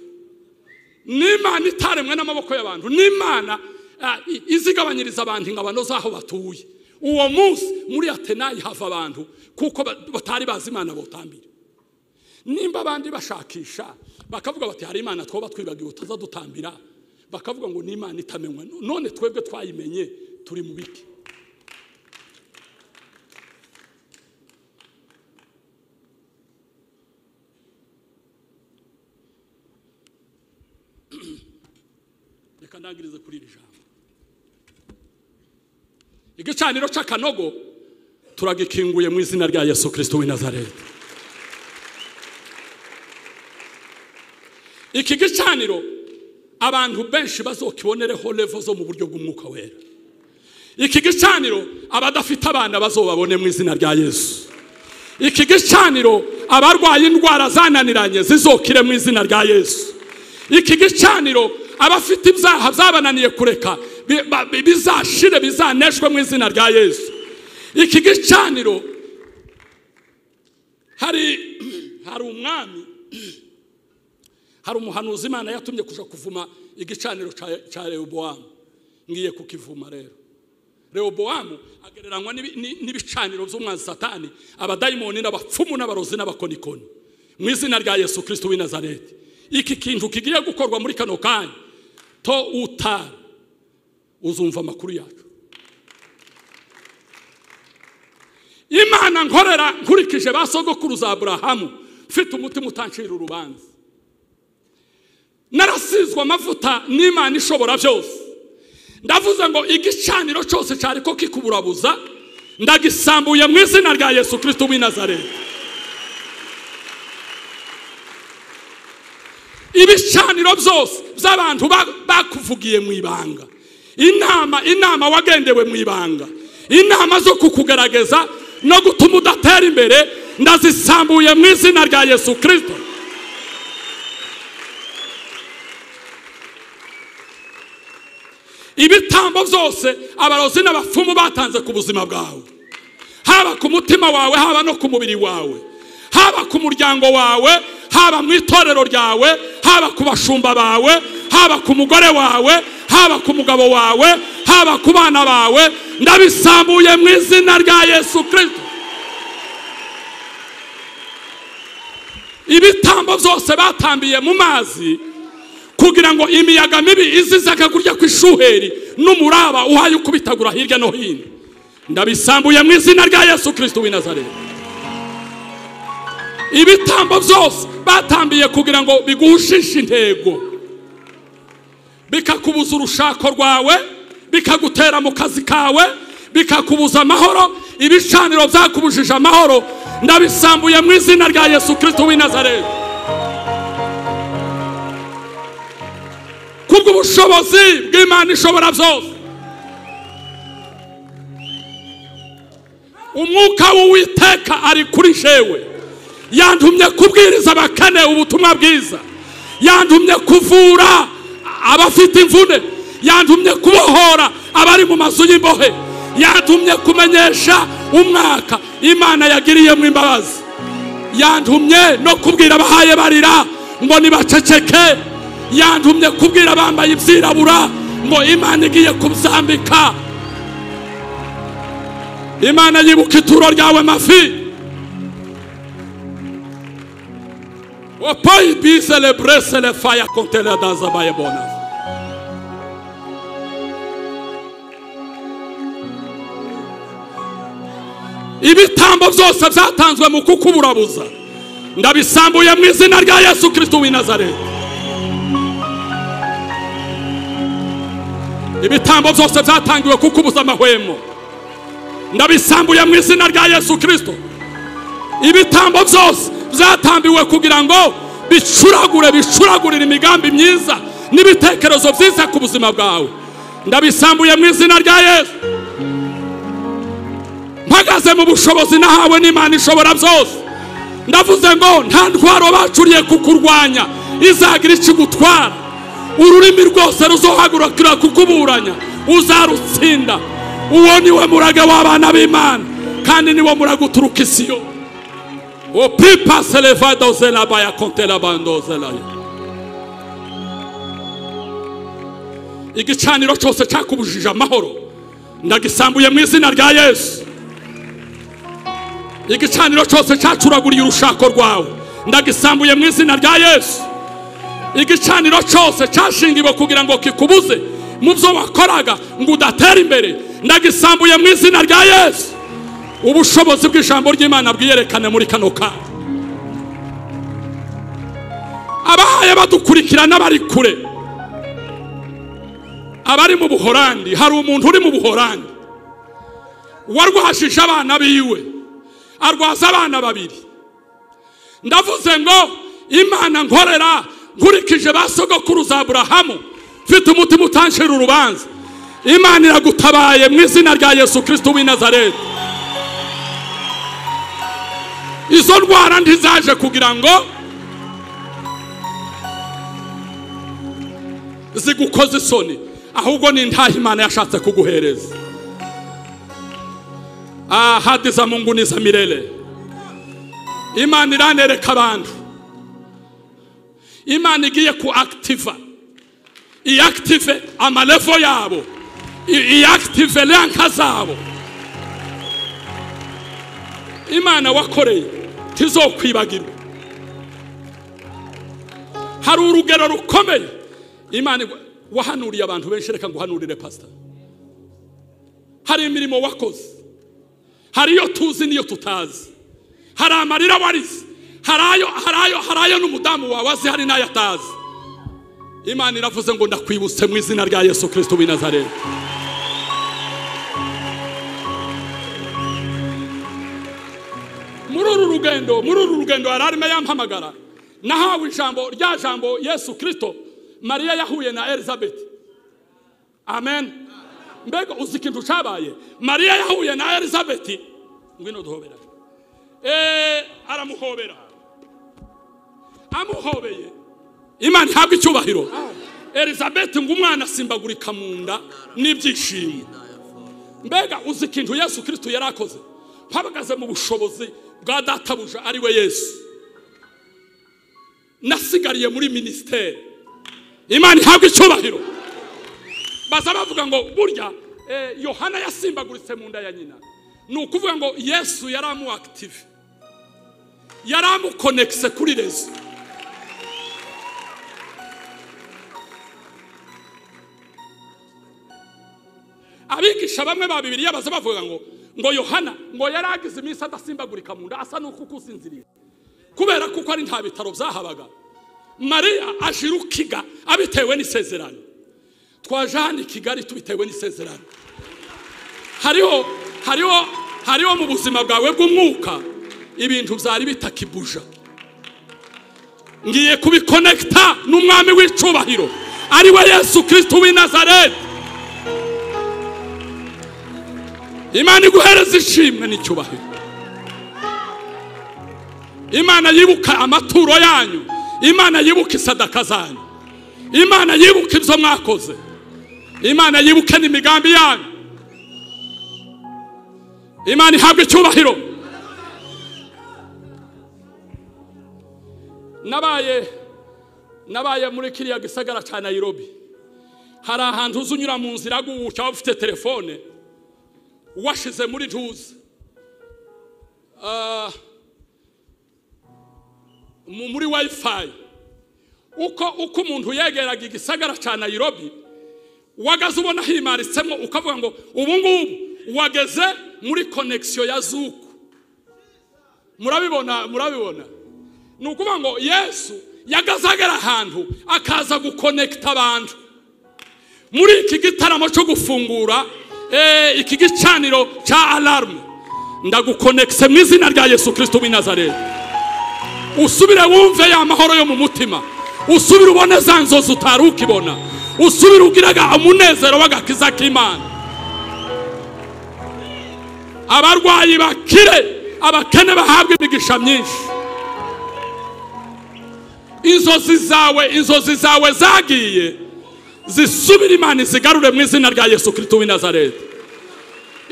ni imana itaremwe n'amaboko y'abantu ni imana ah, i- izigabanyiriza abantu ingabano z'aho batuye uwo munsi muri atenayi hava abantu kuko ba- batari bazi imana butambire nimba abandi bashakisha bakavuga bati hari imana twoba twibagiwe utaza dutambira bakavuga ngo ni imana itamenywa none twebwe twayimenye turi mu biki reka ndangirize kuri iri jambo igicaniro cy'akanogo turagikinguye mu izina rya yesu kirisito w'i nazareti iki gicaniro abantu benshi bazokibonereho revo zo mu buryo bw'umwuka wera iki gicaniro abadafite abana bazobabone mu izina rya yesu iki gicaniro abarwaye indwara zananiranye zizokire mu izina rya yesu iki gicaniro abafite ibyaha byabananiye kureka bi- ba- bi- bizashire bizaneshwe mu izina rya yesu iki gicaniro hari hari umwami hari umuhanuzi imana yatumye kuja kuvuma igicaniro ca- ca rehobowamu ngiye kukivuma rero rehobowamu agereranywa n'ibi- ni- n'ibicaniro by'umwanzi satani abadayimoni n'abapfumu n'abarozi n'abakonikoni mu izina rya yesu kirisito w'i nazareti iki kintu kigiye gukorwa muri kano kanya to utari uzumva amakuru yacu imana nkorera nkurikije ba sogokuruza aburahamu mfite umutima utancira urubanza narasizwe amavuta n'imana ishobora byose ndavuze ngo igicaniro cyose cyari ko kikuburabuza ndagisambuye mu izina rya yesu kirisito w'i nazareti ibicaniro byose by'abantu ba- bakuvugiye mu ibanga inama inama wagendewe mu ibanga inama zo kukugaragaza no gutuma udatera imbere ndazisambuye mu izina rya yesu kirisito ibitambo byose abarozi n'abapfumu batanze ku buzima bwawe haba ku mutima wawe haba no ku mubiri wawe haba ku muryango wawe haba mu itorero ryawe haba ku bashumba bawe haba ku mugore wawe haba ku mugabo wawe haba ku bana bawe ndabisambuye mu izina rya yesu kirisito ibitambo byose batambiye mu mazi kugira ngo imiyaga mibi izizaga kurya ku ishuheri n'umuraba uhaye ukubitagura hirya no hino ndabisambuye mu izina rya yesu kirisito w'i nazareti ibitambo byose batambiye kugira ngo biguhushishe intego bikakubuza urushako rwawe bikagutera mu kazi kawe bikakubuza amahoro ibicaniro byakubujije amahoro ndabisambuye mu izina rya yesu kirisito w'i nazareti kubw'ubushobozi bw'imana ishobora byose umwuka w'uwiteka ari kuri jewe yantumye kubwiriza abakene ubutumwa bwiza yantumye kuvura abafite imvune yantumye kubohora abari mu mazu y'imbohe yantumye kumenyesha umwaka imana yagiriyemo imbabazi yantumye no kubwira abahaye barira ngo nibaceceke yantumye kubwira abambaye ibyirabura ngo imana igiye kubzambika imana yibuka ituro ryawe mafi wapayibize leburese lefaya kontera dazabaye bonazi ibitambo byose byatanzwe mu kukuburabuza ndabisambuye mu izina rya yesu kirisito w'i nazareti ibitambo byose byatangiwe kukubuza amahwemo ndabisambuye mu izina rya yesu kirisito ibitambo byose byatambiwe kugira ngo bicuragure bicuragurire imigambi myiza n'ibitekerezo byiza ku buzima bwawe ndabisambuye mu izina rya yesu mpagaze mu bushobozi nahawe n'imana ishobora byose ndavuze ngo nta ntwaro bacuriye kukurwanya izagira ikigutwara ururimi rwose ruzohagurukira kukuburanya uzarutsinda uwo ni we murage w'abana b'imana kandi ni wo murage uturuka isi yo opipa selevado zelabaya kontera bando zelaya igicaniro cyose cyakubujije amahoro ndagisambuye mu izina rya yesu igicaniro cyose cyacuraguriye urushako rwawe ndagisambuye mu izina rya yesu igicaniro cyose cyashingiwe kugira ngo kikubuze mu byo wakoraga ngo udatera imbere ndagisambuye mu izina rya yesu ubushobozi bw'ijambo ry'imana bwiyerekane muri kano kanya abahaye badukurikira n'abari kure abari mu buhorandi hari umuntu uri mu buhorandi warwashije abana biwe arwaza abana babiri ndavuze ngo imana nkorera nkurikije ba sogokuruza aburahamu mfite umutima utanshira urubanza imana iragutabaye mu izina rya yesu kirisiti w'i nazareti izo ndwara ntizaje kugira ngo zigukoze isoni ahubwo ni imana yashatse kuguhereza ahadi za mungu ni za mirele imana iranereka abantu imana igiye ku akitiva iyakitive amarevo yabo iyakitive ranka zabo imana wakoreye ntizokwibagirwe hari urugero rukomeye imana wahanuriye abantu benshi reka ngo uhanurire pasita hari imirimo wakoze hari iyo tuzi n'iyo tutazi hari amarira warize hari ayo hari ayo hari ayo n'umudamu wawe azi hari n'ayo atazi imana iravuze ngo ndakwibutse mu izina rya yesu kirisito w'i nazareti muri uru rugendo muri uru rugendo yari arimo yampamagara nahawe ijambo rya jambo yesu kirisito mariya yahuye na elizabeth amen mbega uzi ikintu cyabaye mariya yahuye na elizabeth ngwino duhobera eee aramuhobera amuhobeye imana ihabwa icyubahiro elizabeth ngo umwana asimbagurika mu nda n'ibyishimo mbega uzi ikintu yesu kirisito yari akoze mpabagaze mu bushobozi bwa databuja ari we yesu nasigariye muri minisiteri imana ihabwa icyubahiro baza bavuga ngo burya yohana yasimbaguritse mu nda ya nyina ni ukuvuga ngo yesu yari amuwakitive yari amukonekise kuri rezo abigisha bamwe ba bibiriya baza bavuga ngo ngo yohana ngo yari agize iminsi adasimbagurika mu nda asa n'uko ukusinziriye kubera kuko ari nta bitaro byahabaga mariya ajira ukiga abitewe n'isezerano twaje hano i kigali tubitewe n'isezerano hariho hariho hariho mu buzima bwawe bw'umwuka ibintu byari bitakibuja ngiye kubikonekita n'umwami w'icyubahiro ari we yesu kirisiti w'i nazareti imana iguhereza ishimwe n'icyubahiro imana yibuka amaturo yanyu imana yibuka isadaka zanyu imana yibuka ibyo mwakoze imana yibuke n'imigambi yanyu imana ihabwa icyubahiro nabaye nabaye muri kiriya gisagara cya nayirobi hari ahantu uza unyura mu nzira guhuka waba ufite telefone washyize muri ntuza mu- muri wifi uko uko umuntu yegeraga igisagara cya nayirobi wagaze ubona himaritsemo ukavuga ngo ubu ngubu wageze muri konegisiyo ya zuku murabibona murabibona ni ukuvuga ngo yesu yagaze agera ahantu akaza gukonekita abantu muri iki gitaramo cyo gufungura eh, iki gicaniro cya alarume ndagukonekise mu izina rya yesu kirisito w'i nazareti usubire wumve ya mahoro yo mu mutima usubire ubone za nzozi utari ukibona usubire ugiraga umunezero w'agakiza k'imana abarwayi bakire abakene bahabwe imigisha myinshi inzozi zawe inzozi zawe zagiye zisubire imana izigarure mu izina rya yesu kirisito w'i nazareti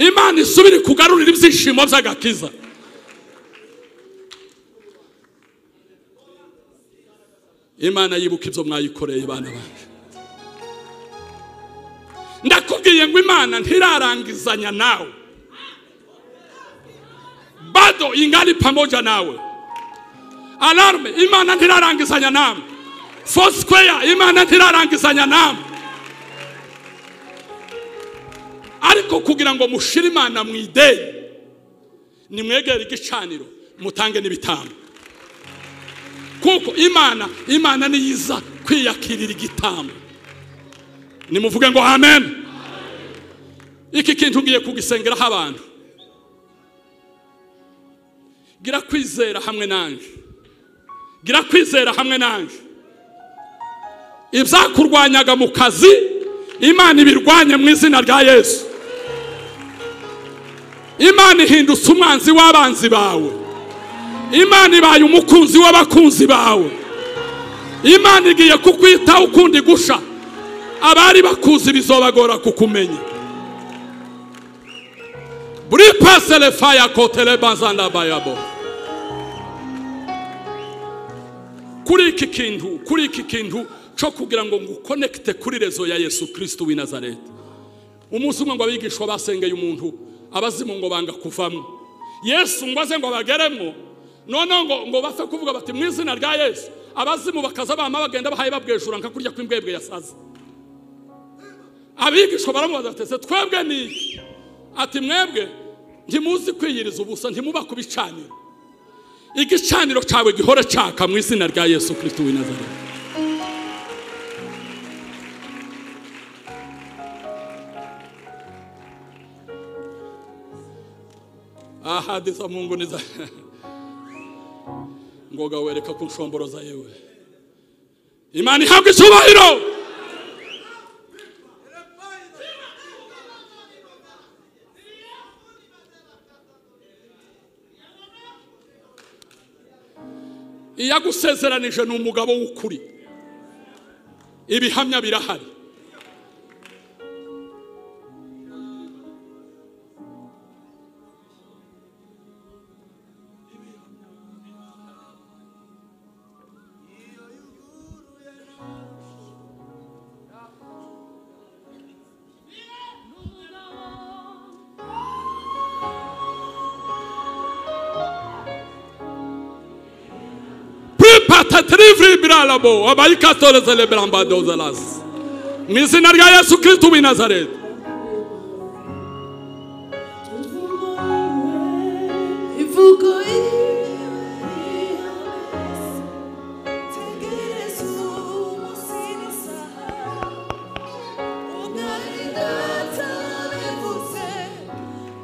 imana isubire kugarurira ibyishimo by'agakiza imana yibuka ibyo mwayikoreye bana banjye ndakubwiye ngo imana ntirarangizanya nawe bado ingali pamoja nawe alarme imana ntirarangizanya nawe fosquare imana ntirarangizanya nawe ariko kugira ngo mushire imana mu ideni nimwegere igicaniro mutange n'ibitambo kuko imana imana niyiza kwiyakirira igitambo nimuvuge ngo amen iki kintu ugiye kugisengeraho abantu gira kwizera hamwe nanjye gira kwizera hamwe nanjye ibyakurwanyaga mu kazi imana ibirwanye mu izina rya yesu imana ihindutse umwanzi w'abanzi bawe imana ibaye umukunzi w'abakunzi bawe imana igiye kukwitaho ukundi gusha abari bakuzi bizobagora kukumenya buri pasere faya kotere bazandabayabo kuri iki kintu kuri iki kintu cyo kugira ngo ngukonekite kuri rezo ya yesu kirisiti w'i nazareti umunsi umwe ngo abigishwa basengeye umuntu abazimu ngo banga kuvamo yesu ngo aze ngo bageremo noneho ngo ngo bapfe kuvuga bati mu izina rya yesu abazimu bakaza bama bagenda bahaye babwejura nka kurya kw'imbwebwe yasaze abigishwa baramubaza bati ese twebwe ni iki ati mwebwe ntimuzi kwiyiriza ubusa ntimuba ku bicaniro igicaniro cyawe gihore cyaka mu izina rya yesu kirisiti w'i nazareti ahadi za mungu ni za ngoga wereka ku nshoboro za yewe imana ihabwa icyubahiro iyagusezeranije ni umugabo w'ukuri ibihamya birahari pripata tirivri biralabo abayikatolezele birambadozelas mu izina rya yesu kirisito w'i nazareti
Ivugo ihales, tegereza umunsi n'isaha, ugari data bivuze,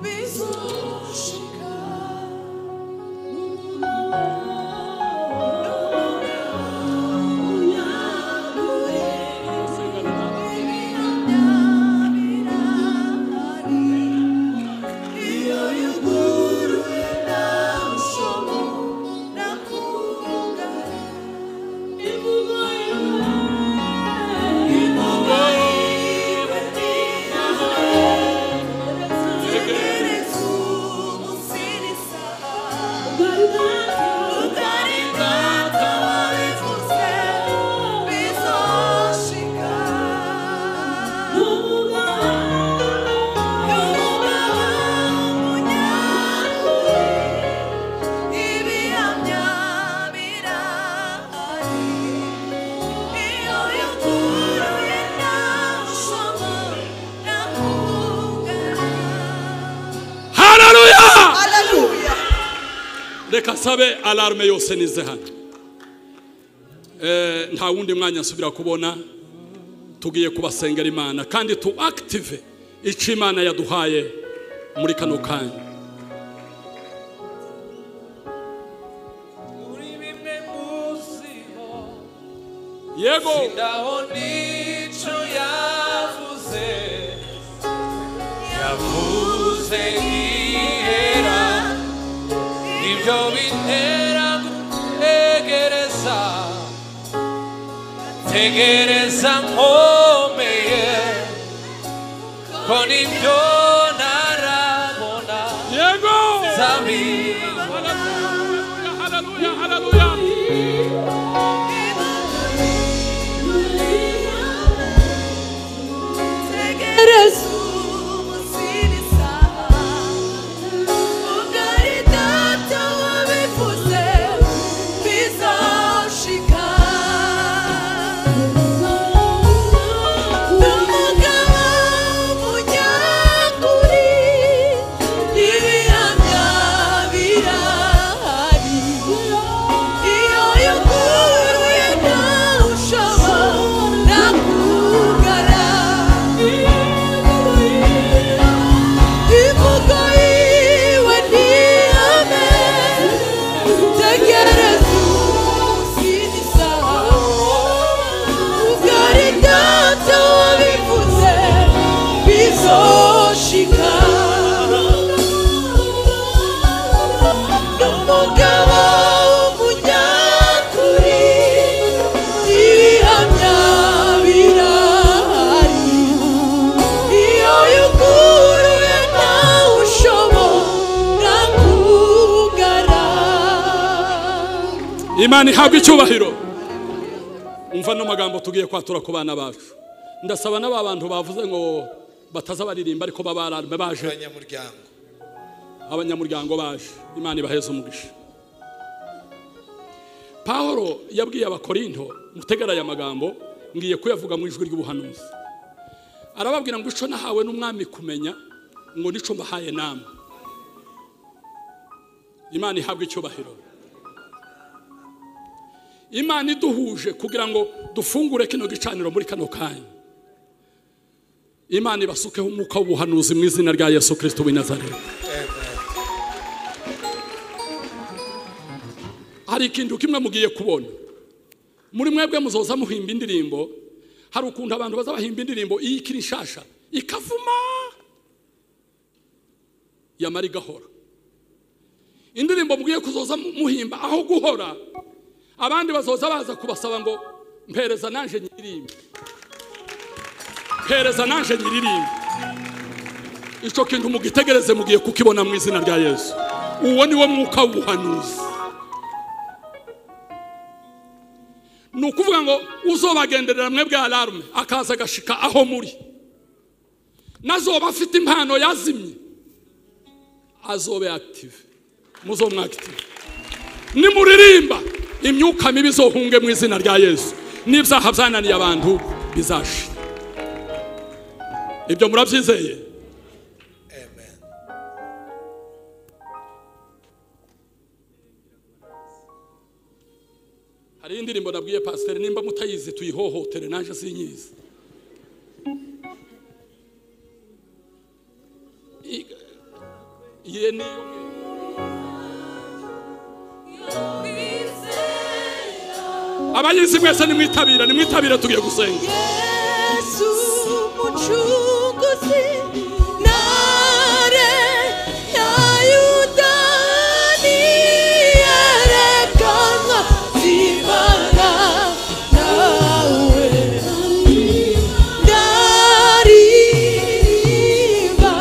bizoshika mu munwa wawe, unyagure ibihamya birahari. Iyo yuguruye nta mushomo nakungara. Imvugo yawe, imvugo y'ibiti yawe, tegereza umunsi n'isaha.
reka sabe alarme yose nize hano Eh, nta wundi mwanya nsubira kubona tugiye kubasengera imana kandi tu active icyo imana yaduhaye muri kano kanya
muri bimwe musibo
yego
ndaho nico yavuze yavuze yihera ibyo bintera gutegereza tegereza nkomeye ko nibyo narabona
yego
zabiba
haleluya haleluya
Iyo yuguruye ntarushaba nakugara Imvugo yiwe ntihame Tegereza umunsi isaha Ugari data wabivuze bizoshika N'umugabo w'umunyakuri ibihamya birahari iyo yuguruye ntawe ushobora kugara
imana ihabwa icyubahiro umva no magambo tugiye kwatura ku bana bacu ndasaba n'aba bantu bavuze ngo bataza baririmba ariko babararme baje
abanyamuryango
abanyamuryango baje imana ibaheze umugisha pahoro yabwiye abakorinto mutegara aya magambo ngiye kuyavuga mu ijwi ry'ubuhanuzi arababwira ngo ico nahawe n'umwami kumenya ngo nico mbahaye namwe imana ihabwa icyubahiro imana iduhuje kugira ngo dufungure kino gicaniro muri kano kanya imana ibasukeho umwuka w'ubuhanuzi mu izina rya yesu kirisito w'i nazareti hari ikintu kimwe mugiye kubona muri mwebwe muzoza muhimba indirimbo hari ukuntu abantu baza bahimba indirimbo iyo ikiri nshasha ikavuma yamara igahora indirimbo mugiye kuzoza mu- muhimba aho guhora abandi bazoza baza kubasaba ngo mpereza naje nyiririmbe mpereza naje nyiririmbe icyo kintu mugitegereze mugiye kukibona mu izina rya yesu uwo ni wo mwuka w'ubuhanuzi ni ukuvuga ngo uzobagenderera mwe bwa alarme akaza agashika aho muri nazoba afite impano yazimye azobe active muzomwakitive nimuririmba imyuka mibi izohunge mu izina rya yesu n'ibyaha byananiye abantu bizashira ibyo murabyizeye
amen
hari indirimbo nabwiye pasiteri nimba mutayizi tuyihohotere naje sinyizi I- iye niyo abayizi mwese nimwitabira nimwitabire tugiye gusenga
Yesu mucunguzi nare ya Yudani yerekanwa zibana nawe ndaririmba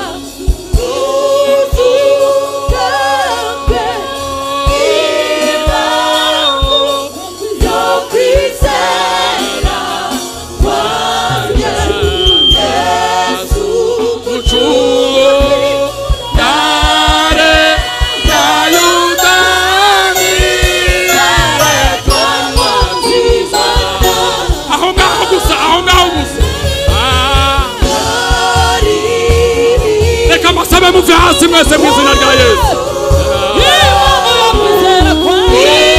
uzugambe ibangu yo kwizera kwanjye Yesu yerekanwa zibana
aho ngaho gusa aho ngaho gusa Ah,
ndaririmba
reka amasabe muve hasi mwese mu izina rya yesu
Yeah.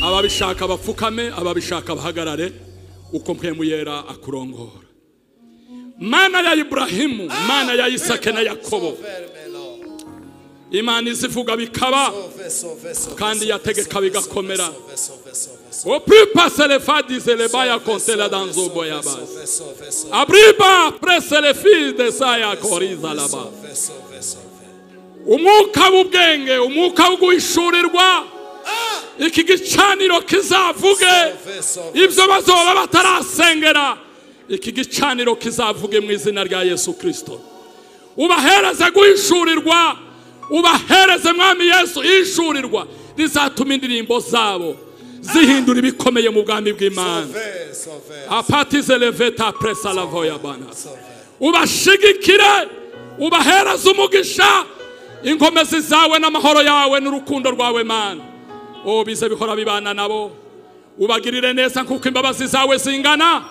ababishaka bapfukame ababishaka bahagarare uko mpwemuyera akurongora mana ya iburahimu mana ya isake na yakobo
Sauver mes Lord.
imana izivuga bikaba
Sauver, sauver, sauver.
Kandi
sauver,
yategeka
sauver,
bigakomera.
sauver, sauver, sauver, sauver.
opripa selefadize lebaya
Sauver,
kontela
sauver,
danzobo
sauver,
yabasi
sauver, sauver, sauver.
abriba preselefide saya koriza laba
Sauver, sauver, sauver.
umwuka w'ubwenge umwuka wo guhishurirwa iki gicaniro kizavuge
Sauver, sauver,
ibyo bazoba batarasengera iki gicaniro kizavuge mu izina rya yesu kirisito ubahereze guhishurirwa ubahereze mwami yesu ishurirwa rizatuma indirimbo zabo zihindura ibikomeye mu bwami bw'imana
sauver, sauver,
apatize leveta presa lavoya bana
sauver.
ubashigikire ubahereze umugisha inkomezi zawe n'amahoro yawe n'urukundo rwawe mana ubu bize bihora bibana nabo ubagirire neza nk'uko imbabazi zawe zingana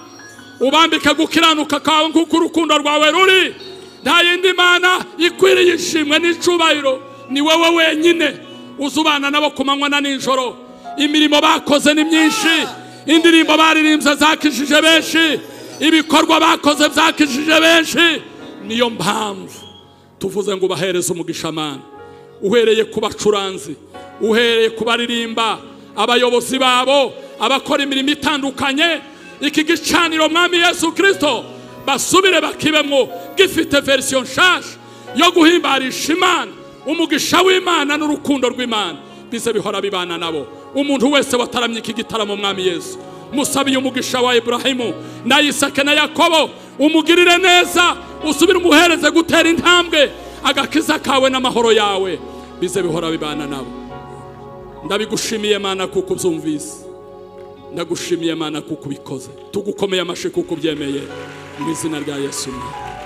ubambike gukiranuka kawe nk'uko urukundo rwawe ruri nta yindi mana ikwiriye ishimwe n'icubahiro ni wowe wenyine uzubana nabo ku manywa na nijoro imirimo bakoze ni myinshi indirimbo baririmbye zakijije benshi ibikorwa bakoze byakijije benshi niyo mpamvu tuvuze ngo ubahereze umugisha mana uhereye ku bacuranzi uhereye ku baririmba abayobozi babo abakora imirimo itandukanye iki gicaniro mwami yesu kirisito basubire bakibemo gifite verisiyo nshyashya yo guhimbarisha imana umugisha w'imana n'urukundo rw'imana bize bihora bibana nabo umuntu wese wataramye iki gitaramo mwami yesu musabiye umugisha wa iburahimu na isake na yakobo umugirire neza usubire umuhereze gutera intambwe agakiza kawe n'amahoro yawe bize bihora bibana nabo ndabigushimiye mana kuko ubyumvise ndagushimiye mana kuko ubikoze tugukomeye amashyi kuko ubyemeye mu izina rya yesu Umwami.